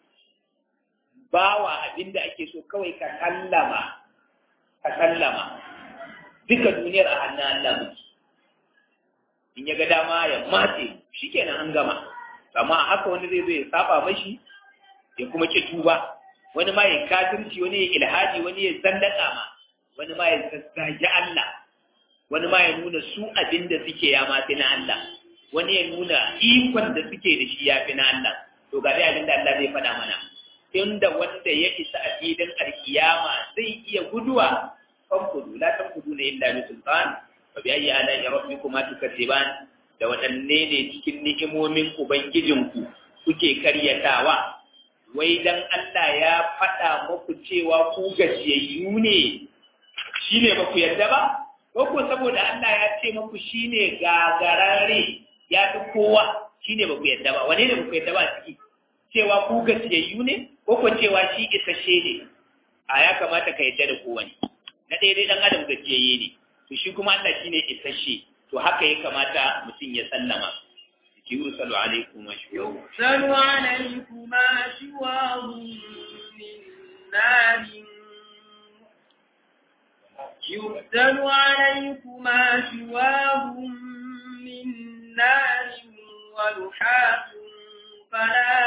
bawa abin da ake so kawai ka sallama ka sallama duka duniyar a hannun Allah muke in ya ga dama ya matse shikenan an gama amma haka wani zai zo ya saba mashi ya kuma ki tuba wani ma ya kafirci wani ya ilhaji wani ya zandaka ma wani ma ya zazzagi Allah wani ma ya nuna su abin da suke ya mafi na Allah wani ya nuna ikon da suke da shi ya fi na Allah to ga abin da Allah zai faɗa mana inda wanda ya isa a filin alkiyama zai iya guduwa kan kudu la tan kudu ne illa bi sultan fa bi ayyi ala rabbikuma tukadziban da waɗanne ne cikin ni'imomin ubangijinku kuke karyatawa wai dan Allah ya faɗa muku cewa ku gajiyayyu ne shine ba ku yarda ba ko ko saboda Allah ya ce muku shine gagarare ya fi kowa shine ba ku yarda ba wane ne ba ku yarda ba ciki cewa ku gajiyayyu ne ko ko cewa shi isasshe ne a ya kamata ka yarda da kowane na ɗaya dai ɗan adam gajiyayye ne to shi kuma Allah shine isasshe to haka ya kamata mutum ya sallama يرسل عليكم شواظ
يرسل عليكما شواظ من نار يرسل عليكما شواظ من نار ولحاف فلا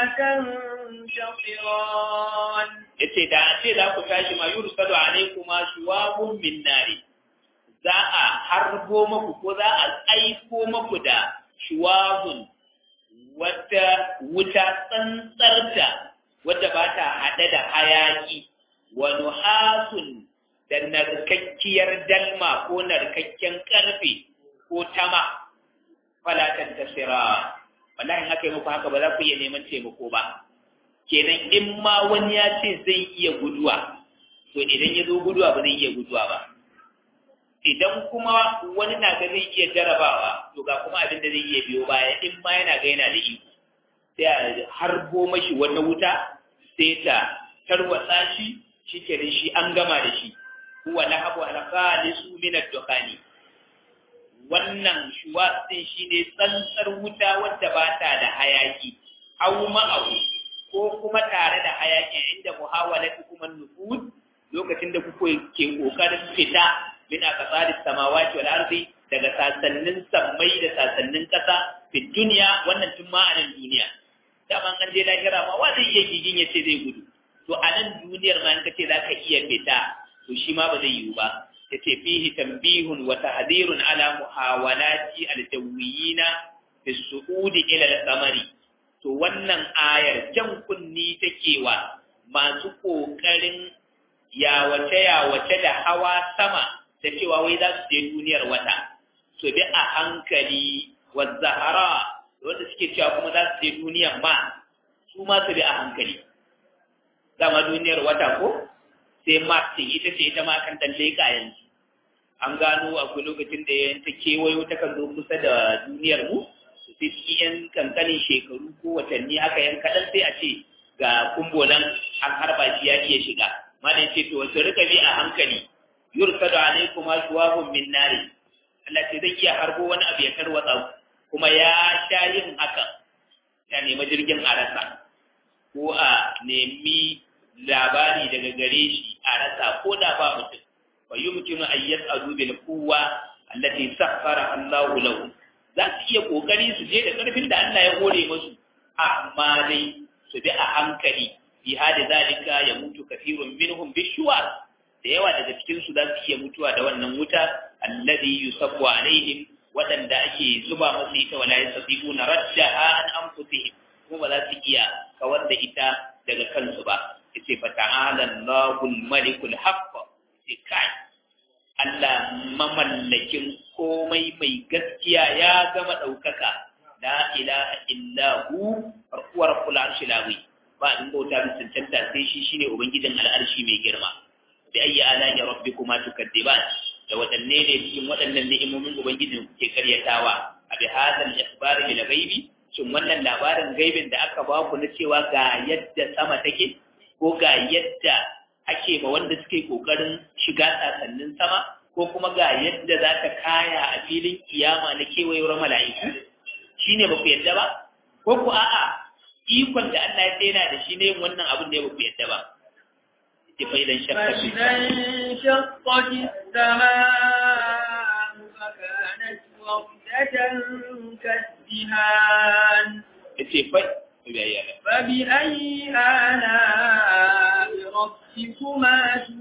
تنتصران
yace da a ce za ku tashi ma yursalu alaykuma shuwabun min nari za a harbo maku ko za a aiko maku da shuwabun wata wuta tsantsarta wadda ba ta haɗe da hayaki wa nuhasun da narkakkiyar dalma ko narkakken ƙarfe ko tama falatan tasira wallahi haka yi muku haka ba za ku iya neman taimako ba kenan in ma wani ya ce zai iya guduwa to idan ya zo guduwa ba zai iya guduwa ba idan kuma wani na ga zai iya jarabawa to ga kuma abin da zai iya biyo baya in ma yana ga yana da iko sai a harbo mashi wata wuta sai ta tarwatsa shi shi kenan shi an gama da shi huwa lahabu alqalisu min ad-dukhani wannan shuwa din shine tsantsar wuta wadda ba ta da hayaki aw ma'ahu ko kuma tare da hayaki inda muhawalatu kuma nufud lokacin da kuke ke kokarin fita min aqsaris samawati wal ardi daga sasannin sammai da sasannin kasa fi duniya wannan tun ma a nan duniya daman an je lahira ma wa zai iya gigin ya ce zai gudu to a nan duniyar ma in ka ce za ka iya fita to shi ma ba zai yiwu ba ya ce fihi tambihun wa tahdhirun ala muhawalati aljawiyina fi su'udi ila al-qamari to wannan ayar jan kunni take wa masu ƙoƙarin yawace-yawace da hawa sama da cewa wai za su je duniyar wata su bi a hankali wa zahara wanda suke cewa kuma za su je duniyar ma su ma su bi a hankali dama duniyar wata ko sai martin ita ce ita ma kan dan leƙa yanzu an gano akwai lokacin da ta kewayo ta kan zo kusa da duniyar mu sai cikin yan kankanin shekaru ko watanni haka yan kaɗan sai a ce ga kumbolan an harba shi ya iya shiga malam ce to wasu rika bi a hankali yursadu alaikum ashwabun min nari Allah ce zai iya harbo wani abu ya tarwatsa kuma ya sha yin haka ya nemi jirgin a rasa ko a nemi labari daga gare shi a rasa ko da ba mutum fa yumkinu an yas'adu bil quwwa allati sakhara Allahu lahu za su iya kokari su je da karfin da Allah ya hore musu amma dai su bi a hankali bi hada zalika ya mutu kafirun minhum bishuwa da yawa daga cikin su za su iya mutuwa da wannan wuta alladhi yusabbu alaihim wadanda ake zuba musu ita wala yastati'una raddaha an anfusihim kuma ba za su iya kawar da ita daga kansu ba yace fa ta'ala Allahul malikul haqq yace kai Allah mamallakin komai mai gaskiya ya gama ɗaukaka la ilaha illa hu wa rabbul arshil azim ba in bauta bin cancanta sai shi shine ubangijin al'arshi mai girma bi ayyi ala'i rabbikuma tukaddiban da wadanne ne cikin waɗannan ni'imomin ubangijin kuke karyatawa a bi hadal ikhbar bil ghaibi shin wannan labarin gaibin da aka ba ku na cewa ga yadda sama take ko ga yadda ake ma wanda suke kokarin shiga sasannin sama ko kuma ga yadda za ta kaya a filin kiyama na kewayewar mala'iku shine ba ku yadda ba ko ku a'a ikon da Allah ya tsena da shi ne yin wannan abin da ya ba ku yadda ba ita fa idan shakka fi ita fa
فبأي آلاء ربكما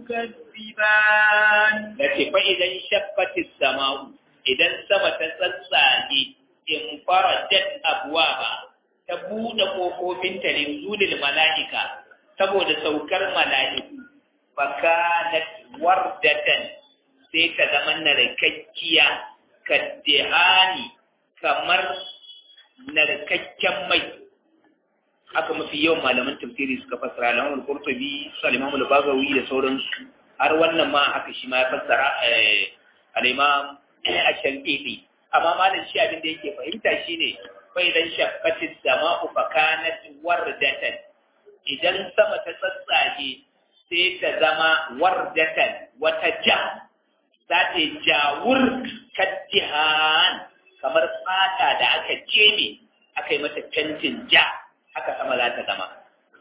تكذبان
لكن فإذا انشقت السماء إذا السماء تسلسل انفرجت أبوابها تبود قوقوفين لنزول الملائكة saboda saukar mala'iku fakanat wardatan sai ta zama narkakkiya kaddihani kamar narkakken mai haka mafi yawan malaman tafsiri suka fassara alamar qurtubi su al-imam al-bagawi da sauransu har wannan ma haka shi ma ya fassara al-imam ash-shafi'i amma malam shi abin da yake fahimta shine fa idan shaqqatis sama'u fa kanat wardatan idan sama ta tsatsage sai ta zama wardatan wata ja za ta jawur kaddihan kamar fata da aka jeme aka yi mata fentin ja haka sama za ta zama.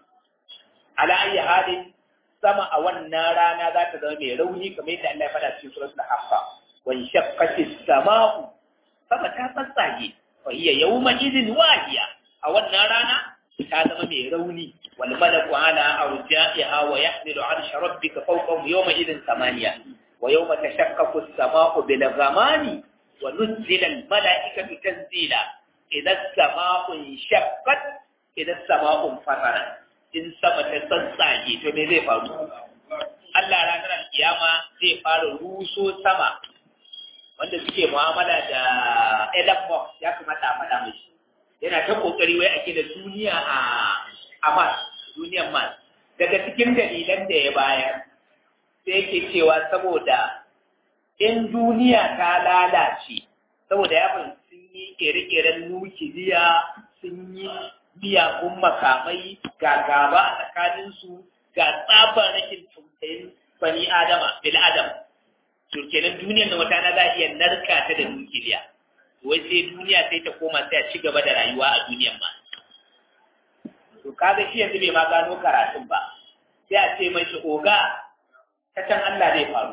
Ala ayi halin sama a wannan rana za ta zama mai rauni kamar yadda Allah ya faɗa cikin suratul Hafsa. Wan shaqqati samau sama ta tsatsage fa hiya yawma idin wahiya a wannan rana ta zama mai rauni wal malaku ala arja'iha wa yahmilu arsha rabbika fawqahum yawma idin samaniya wa yawma tashaqqaqu as-sama'u bil ghamami wa nuzila al mala'ikatu tanzila idza as-sama'u shaqqat idan sama'un farara in sama ta tsatsage to me zai faru Allah ranar alkiyama zai fara ruso sama wanda suke mu'amala da Elon Musk ya kamata a faɗa mishi yana ta kokari wai ake da duniya a a Mars duniyar Mars daga cikin dalilan da ya bayar sai yake cewa saboda in duniya ta lalace saboda ya sun yi kere-keren nukiliya sun yi miyagun makamai ga gaba a tsakaninsu ga tsabar rashin tausayin bani adama bil adam to kenan duniyar na wata na za a iya narka ta da nukiliya wai sai duniya sai ta koma sai a ci gaba da rayuwa a duniyar ma to kaga shi yanzu bai ma gano karatun ba sai a ce mai oga ta can Allah zai faru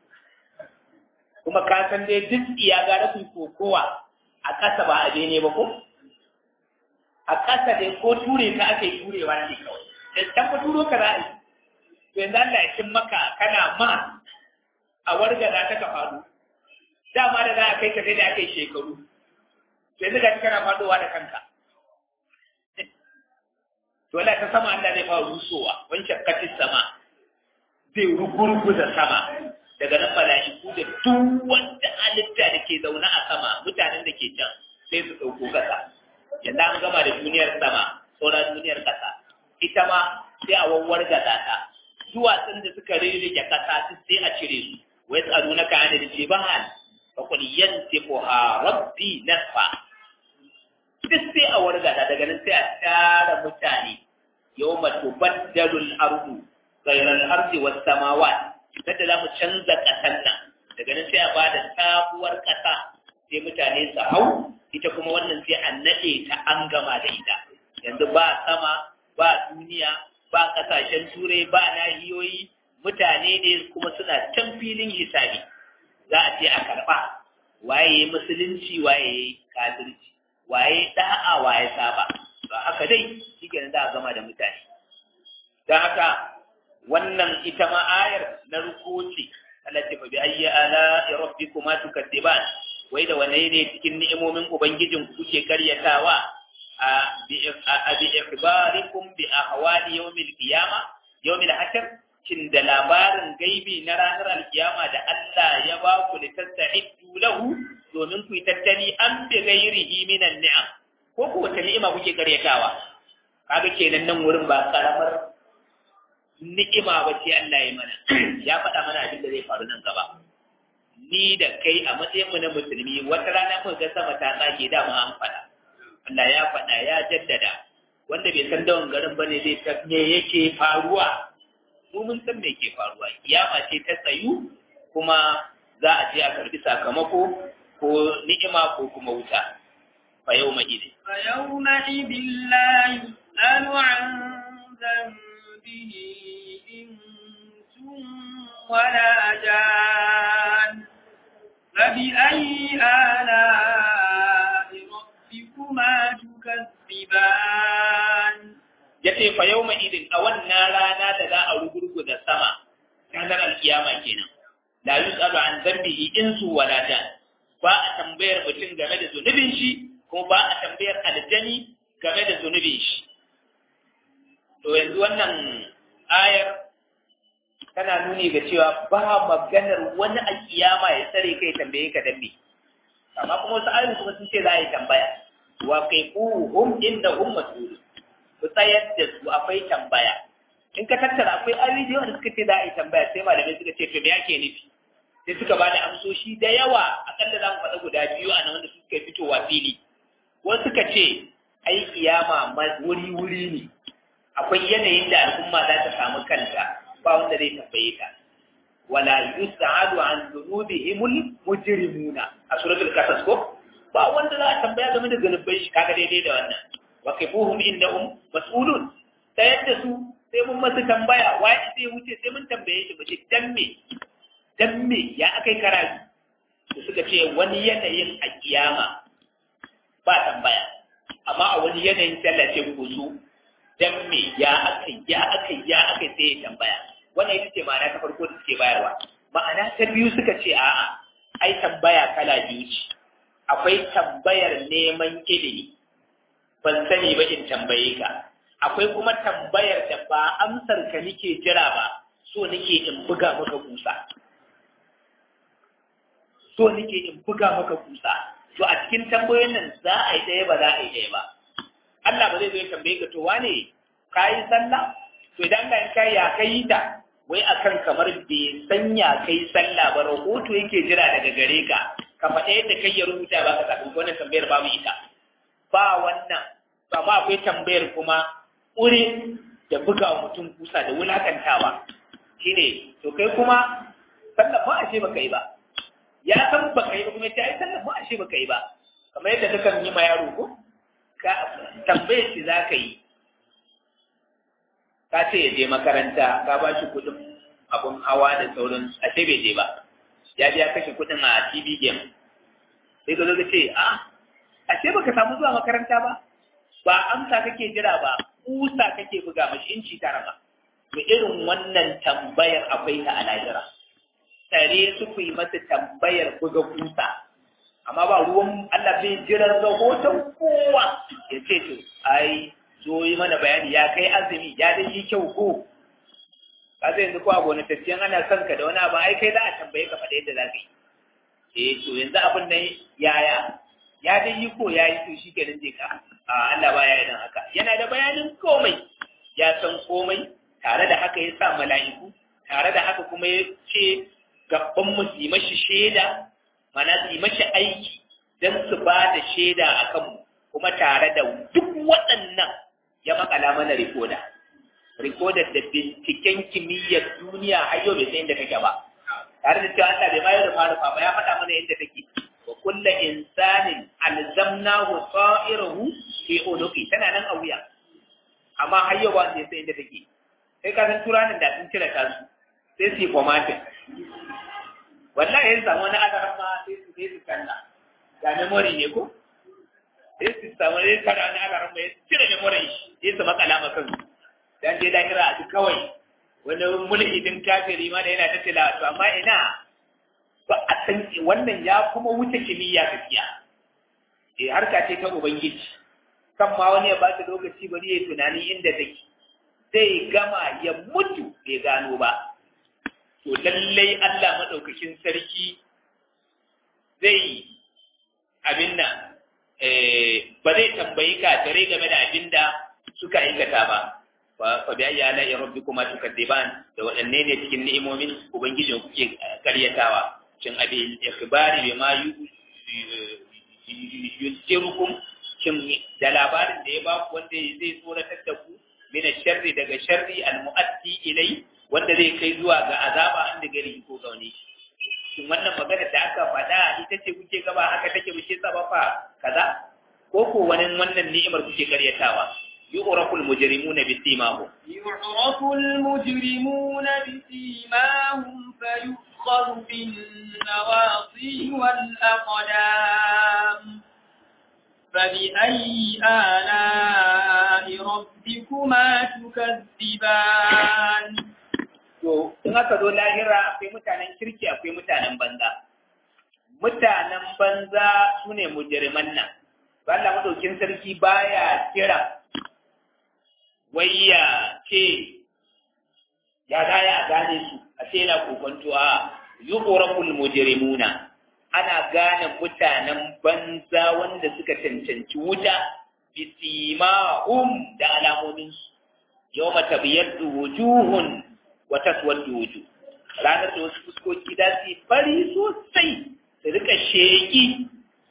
kuma ka san dai duk iya ga ku kokowa a ƙasa ba a ne ba ko a ƙasa dai ko ture ka ake turewa ne kawai da can fa turo ka za'a to yanzu Allah ya cin maka kana ma a warga za ta ka faru dama da za a kai ka sai da aka yi shekaru to yanzu ga kana faɗowa da kanka to to Allah ta sama Allah zai fara rusowa wan shakkatis sama zai rugurguza sama daga nan mala'iku da duk wanda halitta da ke zaune a sama mutanen da ke can sai su ɗauko kasa yanda an gama da duniyar sama sauran duniyar kasa ita ma sai a wawwar gasa ta duwatsun da suka rirrike kasa sai a cire su wai tsaro na ka da jibal fa qul yantiquha rabbi nasfa duk sai a wargata daga nan sai a tara mutane yawma tubaddalu al-ardu ghayra al-ardi was samawat kada za mu canza kasan nan daga nan sai a bada sabuwar kasa sai mutane su hau ita kuma wannan sai a nade ta an gama da ita yanzu ba sama ba duniya ba kasashen turai ba nahiyoyi mutane ne kuma suna can filin hisabi za a ce a karɓa waye musulunci waye kafirci waye da'a waye saba ba haka dai shi za a gama da mutane don haka wannan ita ma ayar na rukuci Allah ce fa bi ayyi ala rabbikuma tukadiban wai da wane ne cikin ni'imomin ubangijin ku kuke karyatawa a bi ikhbarikum bi ahwali yawmil qiyama yawmil hashr cin da labarin gaibi na ranar alkiyama da Allah ya ba ku litasta'iddu lahu domin ku yi tattali an bi ghairihi minan ni'am ko ku wata ni'ima kuke karyatawa kaga kenan nan wurin ba karamar ni'ima ba ce Allah ya mana ya faɗa mana abin da zai faru nan gaba ni da kai a matsayin mu na musulmi wata rana muka ga sama ta tsage da mu an faɗa Allah ya faɗa ya jaddada wanda bai san dawon garin bane zai ta me yake faruwa mu mun san me ke faruwa kiyama ce ta tsayu kuma za a je a karbi sakamako ko ni'ima ko kuma wuta fa yawma idin
fa yawma idin la yus'alu an dhanbihi insun wala jan فبأي آلاء ربكما تكذبان
yace fa yawma idin a wannan rana da za a rugurguza sama ranar alkiyama kenan la yusalu an dhanbihi insu wala jan ba a tambayar mutum game da zunubin shi kuma ba a tambayar aljani game da zunubin shi to yanzu wannan ayar tana nuni ga cewa ba maganar wani a kiyama ya tsare kai tambaye ka dambe amma kuma wasu ayoyi kuma sun ce za a yi tambaya wa kai hum inda hum mas'ulun ku tsayar da su akwai tambaya in ka tattara akwai ayoyi da yawa da suka ce za a yi tambaya sai malamai suka ce to me yake nufi sai suka ba da amsoshi da yawa akalla za mu faɗa guda biyu a nan wanda suka fitowa fili wasu suka ce ai kiyama wuri-wuri ne akwai yanayin da al'umma za ta samu kanta ba wanda zai tambaye ta wala yus'alu an dhunubihimul mujrimuna a suratul qasas ko ba wanda za a tambaya game da zanubai shi kaga daidai da wannan wa kifuhum innahum mas'ulun ta yadda su sai mun masu tambaya waye sai wuce sai mun tambaye shi bace dan me dan me ya akai karatu su suka ce wani yanayin a kiyama ba tambaya amma a wani yanayin tallace ku su dan me ya akai ya akai ya akai sai ya tambaya wannan ita ce ma'ana ta farko da suke bayarwa ma'ana ta biyu suka ce a'a ai tambaya kala biyu ce akwai tambayar neman ilimi ban sani ba in tambaye ka akwai kuma tambayar da ba amsar ka nake jira ba so nake in buga maka kusa so nake in buga maka kusa to a cikin tambayoyin nan za a yi ɗaya ba za a yi ɗaya ba Allah ba zai zo ya tambaye ka to wane ka yi sallah to idan Allah in kai ya kai ta wai akan kamar bai sanya kai sallah ba rahoto yake jira daga gare ka ka faɗa yadda kai ya rubuta ba ka sakamakon wannan tambayar babu ita ba wannan ba ma akwai tambayar kuma ƙure da buga wa mutum kusa da wulakantawa shine to kai kuma sallah ba ashe baka yi ba ya san baka yi ba kuma ta yi sallah ba ashe baka yi ba kamar yadda kakan yi ma yaro ko ka tambayar shi za ka yi ka ce ya je makaranta ka ba shi kuɗin abun hawa da sauran ashe bai je ba ya biya kashe kuɗin a TV game sai ka zo ka ce a ashe baka samu zuwa makaranta ba ba amsa kake jira ba kusa kake buga mashi inci tara ba to irin wannan tambayar akwai ta a lahira tare su ku yi masa tambayar buga kusa amma ba ruwan Allah bai jiran rahoton kowa ya ce to ai zo yi mana bayani ya kai azumi ya dai yi kyau ko ka zai yanzu ko a gonataccen ana son ka da wani abu ai kai za a tambaye ka faɗa yadda za ka yi eh to yanzu abin nan yaya ya dai yi ko ya yi to shi kenan je ka a Allah ba ya yi dan haka yana da bayanin komai ya san komai tare da haka ya sa mala'iku tare da haka kuma ya ce gaban mu su yi mashi shaida mana su yi mashi aiki don su ba da shaida a kanmu kuma tare da duk waɗannan ya makala mana rikoda rikodar da binciken kimiyyar duniya har yau bai san inda take ba tare da cewa Allah bai bayar da farufa ba ya faɗa mana inda take wa kulla insanin alzamnahu sa'irahu fi unuqi tana nan a wuya amma har yau ba sai san inda take sai ka san turanin da sun cire ta su sai su yi formatting wallahi yanzu samu wani adaran ma sai su sai su kalla ga memory ne ko sai su samu ne kada wani adaran ma ya cire memory sai su makala ma kansu dan je lahira a duk kawai wani mulhidin kafiri ma da yana ta tilawa to amma ina ba a san wannan ya kuma wuce kimiyya gaskiya eh harka ce ta ubangiji kan ma wani ya ba ta lokaci bari ya tunani inda take zai gama ya mutu bai gano ba to lallai Allah madaukakin sarki zai abin nan ba zai tambayi kafirai game da abin da suka aikata ba fa bi ayyi ala rabbikuma tukadiban da wadanne ne cikin ni'imomin ubangijin kuke karyatawa cin abi ikhbari bima yusirukum cin da labarin da ya ba ku wanda zai tsoratar da ku min sharri daga sharri al-mu'addi ilai wanda zai kai zuwa ga azaba inda gari ko gauni shin wannan magana da aka faɗa ita ce kuke gaba haka take muke sabafa kaza ko ko wani wannan ni'imar kuke karyatawa يعرف المجرمون بسيماهم
يعرف المجرمون بسيماهم فيؤخذ بالنواصي والأقدام فبأي آلاء ربكما تكذبان
to in aka zo lahira akwai mutanen kirki akwai mutanen banza mutanen banza su ne mujirman nan Allah madaukin sarki baya kira wai ya ce ya daya a gane su a ce yana kokonto a yuqrabul mujrimuna ana gane mutanen banza wanda suka cancanci wuta bisimahum da alamomin su yawma tabyaddu wujuhun wa taswaddu wujuh ranar da wasu fuskoki da su fari sosai su rika sheki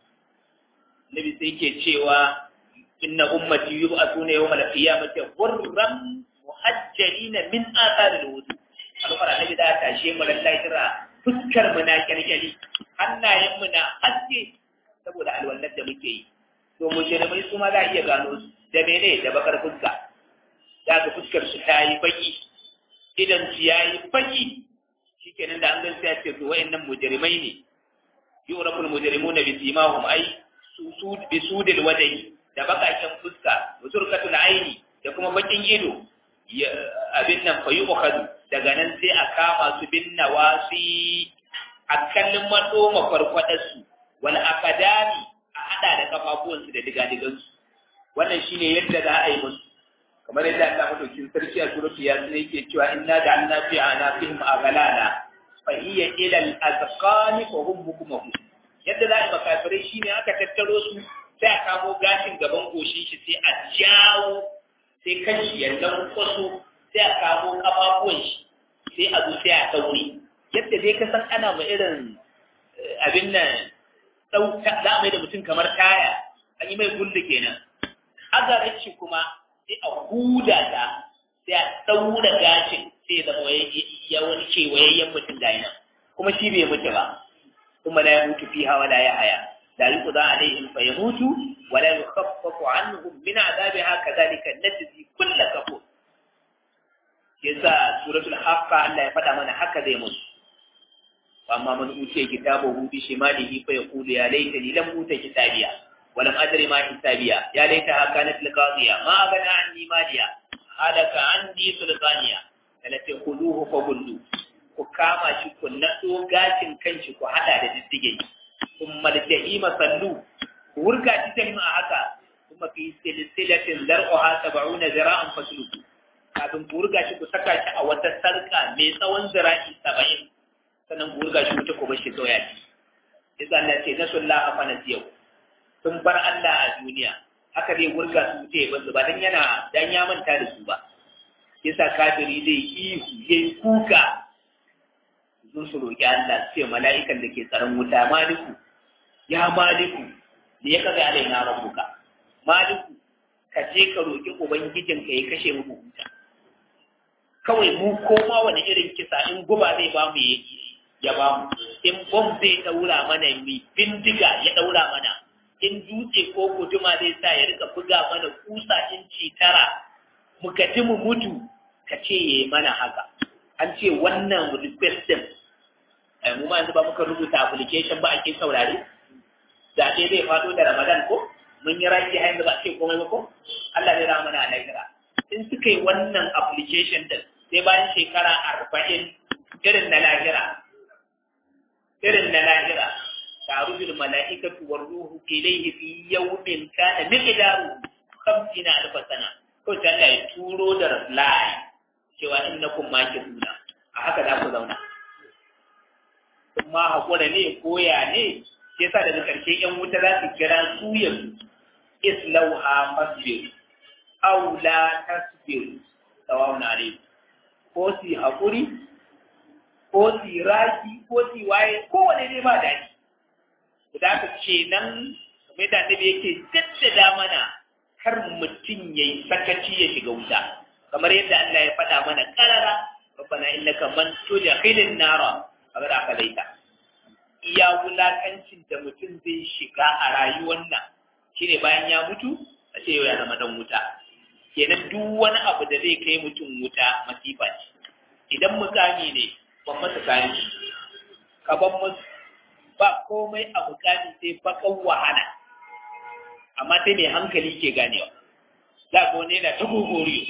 nabi sai ke cewa inna ummati yub'athuna yawmal qiyamati ghurran muhajjalina min athar al-wudu alfara nabi da tashe mu lallai kira fuskar mu na kyalkyali hannayen mu na haske saboda alwallar da muke yi to mujrimai su ma za a iya gano su da mene da bakar fuska za ka fuskar su ta yi baki idan su ya yi baki shikenan da an gan sai ce to wa'annan mujrimai ne yuraful mujrimuna bi simahum ay susud bi sudil wadai da bakaken fuska wa turkatul aini da kuma bakin ido abin nan fa yu'khadu daga nan sai a kama su bin nawasi a kallon mado mafarkwadar su wal akadami a hada da kafafuwan su da digadigan su wannan shine yadda za a yi musu kamar yadda Allah madaukin sarki a suratu yasin yake cewa inna ja'alna fi anafihim aghlala fa hiya ila al-azqani fa hum mukmahu yadda za a yi makafirai shine aka tattaro su sai a kamo gashin gaban goshin shi sai a jawo sai kashi ya dan kwaso sai a kamo kafafuwan shi sai a zo sai a daure yadda dai ka san ana ma irin abin nan dauka za a mai da mutum kamar taya an yi mai gulda kenan azarar shi kuma sai a huda ta sai a daura gashin sai zama ya wani kewayayyen mutum ga nan kuma shi bai mutu ba kuma la ya mutu fiha wala ya haya لا يقضى عليهم فيموتوا ولا يخفف عنهم من عذابها كذلك نجزي كل كفور yasa suratul haqqa Allah ya faɗa mana haka zai musu amma man utiya kitabahu bi shimalihi fa yaqulu ya laitani lam uta kitabiya wa lam adri ma hisabiya ya laitaha kanat liqadiya ma agana anni maliya halaka anni sultaniya alati khuduhu fa gullu ku kama shi ku nado gashin kanshi ku hada da diddige thumma al-jahima sallu wurga ta jahima haka kuma fi silsilatin zar'uha sab'una zira'an fasluku kafin ku riga shi ku saka shi a wata sarka mai tsawon zira'i saba'in sannan ku riga shi wuta ku bar shi kawai ci yasa Allah ce nasullaha fa nasiyau sun bar Allah a duniya haka zai wurga su wuce ya basu ba dan yana dan ya manta da su ba yasa kafiri zai ihu yayi kuka sun su roƙi Allah ce mala'ikan da ke tsaron wuta maliku ya maliku da ya kaga alai na rabbuka maliku ka je ka roƙi ubangijin ka ya kashe muku wuta kawai mu koma wani irin kisa in guba zai ba mu ya ba mu in bom zai daura mana mi bindiga ya daura mana in dutse ko guduma zai sa ya rika buga mana kusa inci tara mu gaji mu mutu ka ce ya mana haka an ce wannan request din mu ma yanzu ba muka rubuta application ba ake saurare zaɓe zai faɗo da ramadan ko mun yi raki har yanzu ba ce komai ba ko Allah zai rama na lahira in suka yi wannan application din sai bayan shekara arba'in irin na lahira irin na lahira تعرج الملائكة والروح إليه في يوم كان مقداره خمسين ألف سنة قلت الله يتورو در reply cewa innakum makiruna a haka za ku zauna kuma hakura ne koya ne sai sa daga karshe yan wuta za su kira su yanzu islauha masbir aw la tasbir sawa'un alaykum ko si hakuri ko si raki ko si waye ko wane ne ba daɗi da haka kenan kamar da annabi yake jaddada mana kar mutum yayi sakaci ya shiga wuta kamar yadda Allah ya faɗa mana karara rabbana innaka man tudkhilin nara kamar aka laita iya wulakancin da mutum zai shiga a rayuwar nan shine bayan ya mutu a ce yau ya zama dan wuta kenan duk wani abu da zai kai mutum wuta masifa ce idan mukami ne ban masa kayan shi ka ban musu ba komai a bukati sai bakan wahala amma sai mai hankali ke ganewa za ga wani yana ta gogoriyo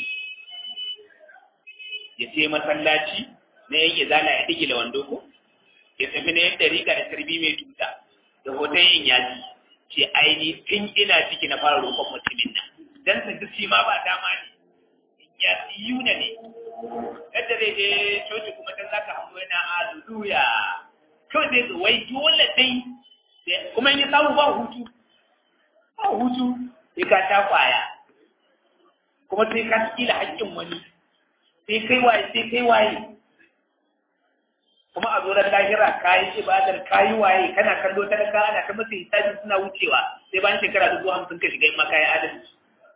ya ce masallaci na yan izala ya digila wando ko ya tafi na yan dariƙa da tarbi mai tuta da hoton yin yaji ce aini tun ina ciki na fara roƙon mutumin nan dan su ji ma ba dama ne ya yuna ne yadda zai je coci kuma dan zaka hango yana haleluya kawai zai zo wai dole dai kuma in ya samu ba hutu ba hutu sai ka sha kwaya kuma sai ka kila haƙƙin wani sai kai waye sai kai waye kuma a zoran lahira kayi ibadar kayi waye kana kallo ta da ana ta masa hisabi suna wucewa sai bayan shekara dubu hamsin ka shiga in ma kayi adalci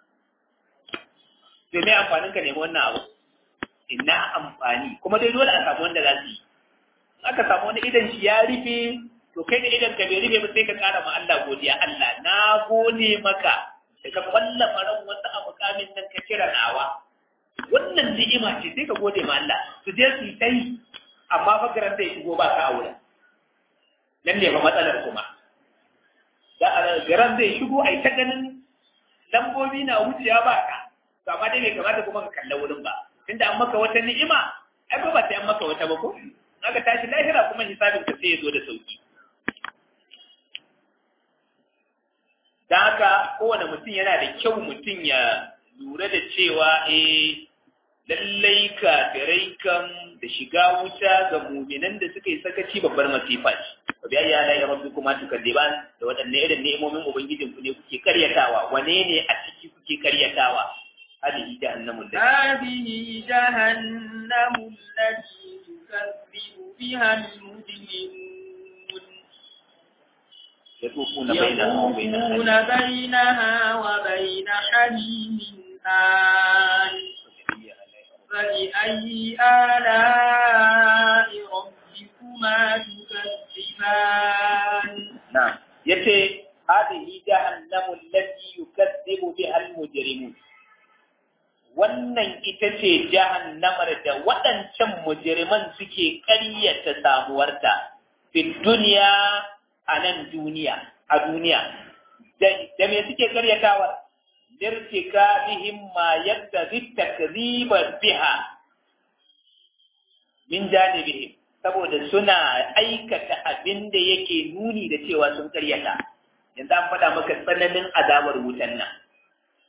to me amfanin ka nemi wannan abu ina amfani kuma dai dole a samu wanda za su yi aka samu wani idan shi ya rufe to kai da idan ka bai rufe ba sai ka kara ma Allah godiya Allah na gode maka da ka kwalla faran wasu abu kamin nan ka kira nawa wannan ni'ima ce sai ka gode ma Allah su je su yi ta yi amma fa garan zai shigo ba ka aure nan ne fa matsalar kuma da a garan zai shigo ai ta ganin lambobi na wucewa ba ka to amma dai bai kamata kuma ka kalla wurin ba tunda an maka wata ni'ima ai ba ba sai an maka wata ba ko aka tashi lahira kuma hisabin ka sai ya zo da sauki dan haka kowane mutum yana da kyau mutum ya lura da cewa eh lallai kafirai kan da shiga wuta ga muminan da suka yi sakaci babbar masifa ce wa biya ya la rabbi kuma tukalliban da wadanne irin ni'imomin ubangijin ku ne kuke karyatawa wane ne a ciki kuke karyatawa hadihi jahannamu
هذه جهنم التي يكذب بها المجرمون
يطوفون بينها وبين
يطوفون بينها وبين حميم آن فبأي آلاء ربكما تكذبان
نعم يتي هذه جهنم التي يكذب بها المجرمون wannan ita ce jahannamar da waɗancan mujirman suke ƙaryata samuwarta fi duniya a nan duniya a duniya da me suke ƙaryatawa lirtika bihim ma yadda takriban biha min janibihim saboda suna aikata abin da yake nuni da cewa sun karyata yanzu an faɗa maka tsananin azabar wutan nan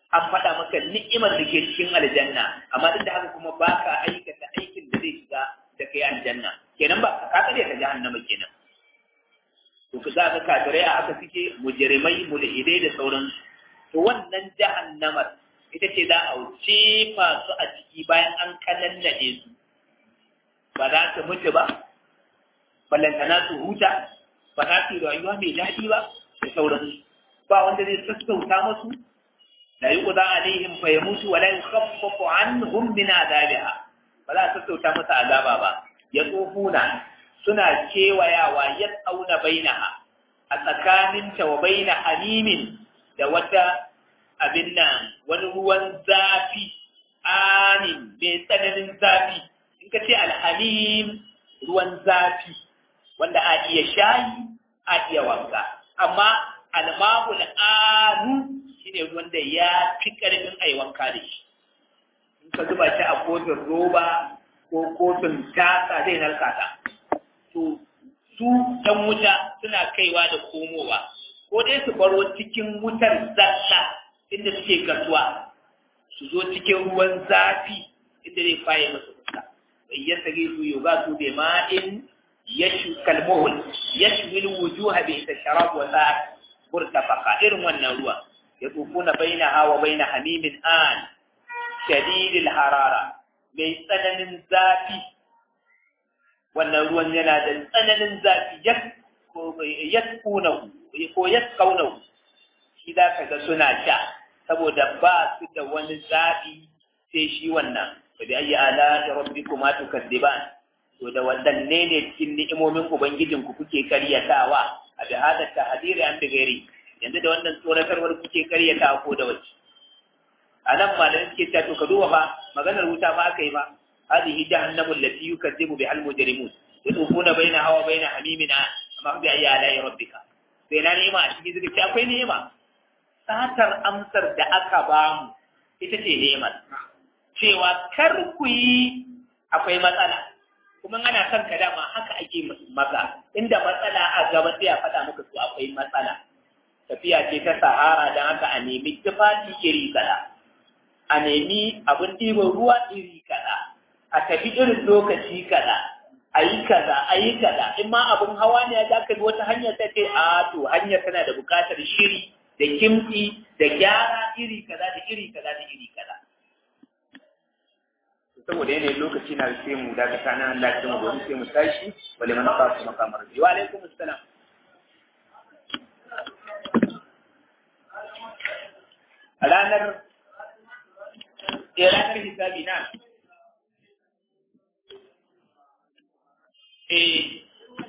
an faɗa maka ni'imar da ke cikin aljanna amma duk da haka kuma ba ka aikata aikin da zai shiga da kai aljanna kenan ba ka kare ka jahannama kenan to ka za ka kafirai a haka suke mujrimai mulhidai da sauransu to wannan jahannamar ita ce za a wuce masu a ciki bayan an kanannade su ba za su mutu ba ballantana su huta ba za su yi rayuwa mai daɗi ba da sauransu ba wanda zai sassauta masu la yuqda alaihim fa yamutu wa la yukhaffafu anhum min azabiha ba za a sassauta masa azaba ba ya tsofuna suna kewayawa ya tsauna bainaha a tsakaninta wa baina halimin da wata abin nan wani ruwan zafi anin mai tsananin zafi in ka ce alhalim ruwan zafi wanda a iya shayi a iya wanka amma almahul anu shine ruwan da ya fi karfin a yi wanka da shi in ka zuba shi a kofin roba ko kofin tasa zai narka ta to su ɗan wuta suna kaiwa da komowa ko dai su baro cikin wutar zalla inda suke kasuwa su zo cikin ruwan zafi inda zai faye masu fuska bai ya sage su yau za su bai ma'in yashu kalmohul yashu mil wujuha bi ita sharab wa sa'at murtafaqa irin wannan ruwa ya tsufuna baina hawa baina hamimin an shadidil harara mai tsananin zafi wannan ruwan yana da tsananin zafi yaskunahu ko yaskaunahu shi za ka ga suna sha saboda ba su da wani zaɓi sai shi wannan ba da ayi ala da rabbi kuma tukaddiban to da wadanne ne cikin ni'imomin ubangijin ku kuke karyatawa a da hada tahdiri an bigari yanzu da wannan tsoratarwar kuke karyatawa ko da wace a nan malamin suke cewa to ka duba fa maganar wuta ba aka yi ba هذه جهنم التي يكذب بها المجرمون يطوفون بينها وبين حميمنا amma bi ayi ala'i rabbika sai na nema a cikin zuci akwai nema satar amsar da aka bamu ita ce neman cewa kar ku yi akwai matsala kuma ana son ka dama haka ake maza inda matsala a gaba sai a faɗa maka su akwai matsala tafiya ce ta sahara don haka a nemi tufafi iri kaza a nemi abin ɗiban ruwa iri kaza a tafi irin lokaci kaza a yi kaza a yi kaza in ma abin hawa ne ya ka bi wata hanyar ta ce a to hanyar tana da buƙatar shiri da kimtsi da gyara iri kaza da iri kaza da iri kaza saboda yanayin lokaci na sai mu dakata nan Allah ya mu gobe sai mu tashi wale man ba su makamar wa alaikum assalam a ranar ranar hisabi na eh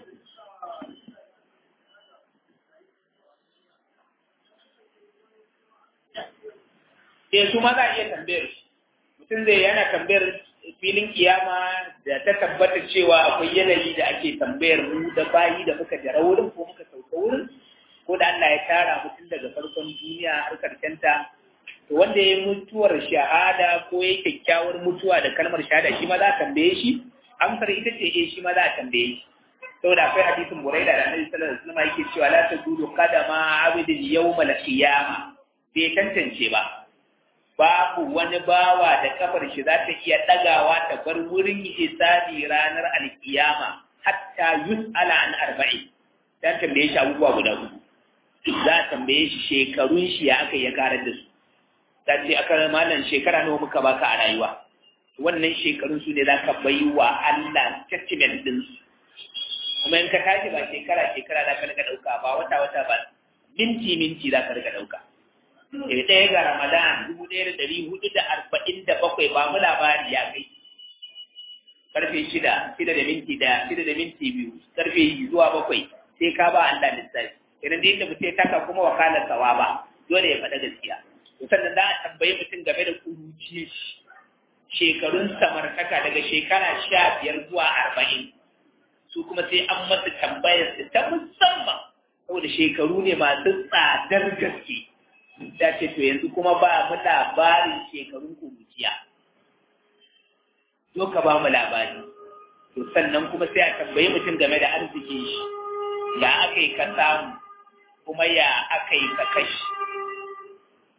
eh su ma za a iya tambayar mutum zai yana tambayar filin kiyama da ta tabbata cewa akwai yanayi da ake tambayar mu da bayi da muka jara wurin ko muka sauka wurin ko da Allah ya tara mutum daga farkon duniya har karshen ta to wanda ya mutuwar shahada ko ya kyakkyawar mutuwa da kalmar shahada shi ma za a tambaye shi amsar ita ce eh shi ma za a tambaye shi saboda akwai hadisin buraida da annabi sallallahu alaihi wasallam yake cewa la tadudu qadama abidin yawmal qiyama bai tantance ba babu wani bawa da kafar shi za ta iya ɗagawa ta bar wurin hisabi ranar alkiyama hatta yus'ala an arba'i ta tambaye shi abubuwa guda uku za a tambaye shi shekarun shi ya aka ya karar da su ta ce aka malam shekara nawa muka baka a rayuwa wannan shekarun su ne za ka bai wa Allah statement din su kuma in ka tashi ba shekara shekara za ka rika ɗauka ba wata wata ba minti minti za ka rika ɗauka daga ɗaya ga Ramadan dubu ɗaya da ɗari hudu da arba'in da bakwai ba mu labari ya kai. Karfe shida, shida da minti ɗaya, shida da minti biyu, karfe zuwa bakwai sai ka ba Allah lissafi. Idan da yadda mutum ya taka kuma wakalar sawa ba, dole ya faɗa gaskiya. To sannan za a tambayi mutum game da kuruciyar shi. Shekarun samartaka daga shekara sha biyar zuwa arba'in. Su kuma sai an masa tambayar su ta musamman. Saboda shekaru ne masu tsadar gaske. ta ce to yanzu kuma ba mu labarin shekarun kuruciya zo ka ba mu labari to sannan kuma sai a tambayi mutum game da arziki shi ya aka yi ka samu kuma ya aka yi ka kashi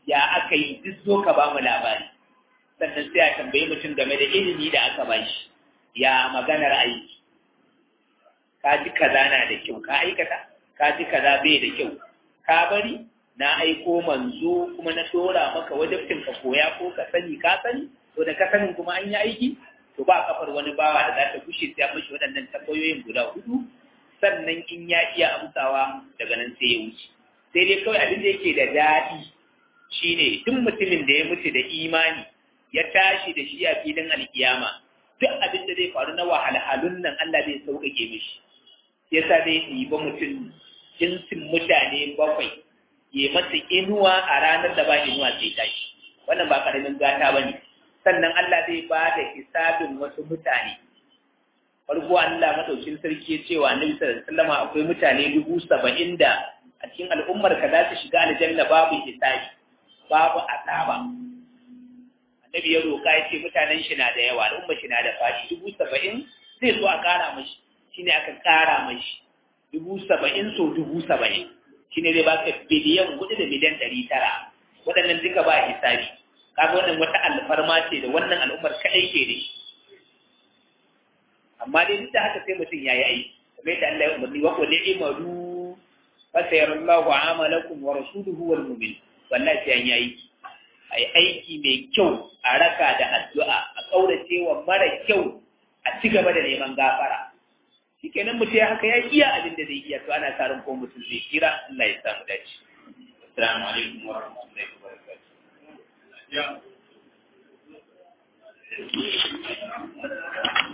ya aka yi duk zo ka ba mu labari sannan sai a tambayi mutum game da ilimi da aka ba shi ya maganar aiki ka ji kaza na da kyau ka aikata ka ji kaza bai da kyau ka bari na aiko manzo kuma na dora maka wajibcin ka koya ko ka sani ka sani to da ka sanin kuma an yi aiki to ba kafar wani bawa da za ta kushe sai mashi waɗannan tambayoyin guda hudu sannan in ya iya amsawa daga nan sai ya wuce sai dai kawai abin da yake da daɗi shine duk mutumin da ya mutu da imani ya tashi da shi a filin alkiyama duk abin da zai faru na wahalhalun nan Allah zai sauƙaƙe mishi yasa zai ɗiba mutum jinsin mutane bakwai ya masa inuwa a ranar da ba inuwa sai tashi wannan ba karamin gata ba ne sannan Allah zai ba da hisabin wasu mutane farko Allah madaukin sarki ya ce wa annabi sallallahu alaihi wasallam akwai mutane dubu saba'in da a cikin al'ummar ka za su shiga aljanna babu hisabi babu azaba annabi ya roƙa ya ce mutanen shi na da yawa al'umma shi na da faɗi dubu saba'in zai so a ƙara mashi shine aka ƙara mashi dubu saba'in so dubu saba'in shine zai baka biliyan hudu da miliyan ɗari tara waɗannan duka ba hisabi kaga wannan wata alfarma ce da wannan al'ummar kaɗai ke da shi amma dai duk da haka sai mutum ya yi aiki kamar yadda Allah ya umarni wa qul i'malu fa sayarallahu amalakum wa rasuluhu wal mu'min wallahi sai an yi aiki ai aiki mai kyau a raka da addu'a a kaurace wa mara kyau a ci gaba da neman gafara shikenan mutum ya haka ya iya abin da zai iya to ana sa ran ko mutum zai kira Allah ya samu dace assalamu alaikum wa rahmatullahi wa barakatuh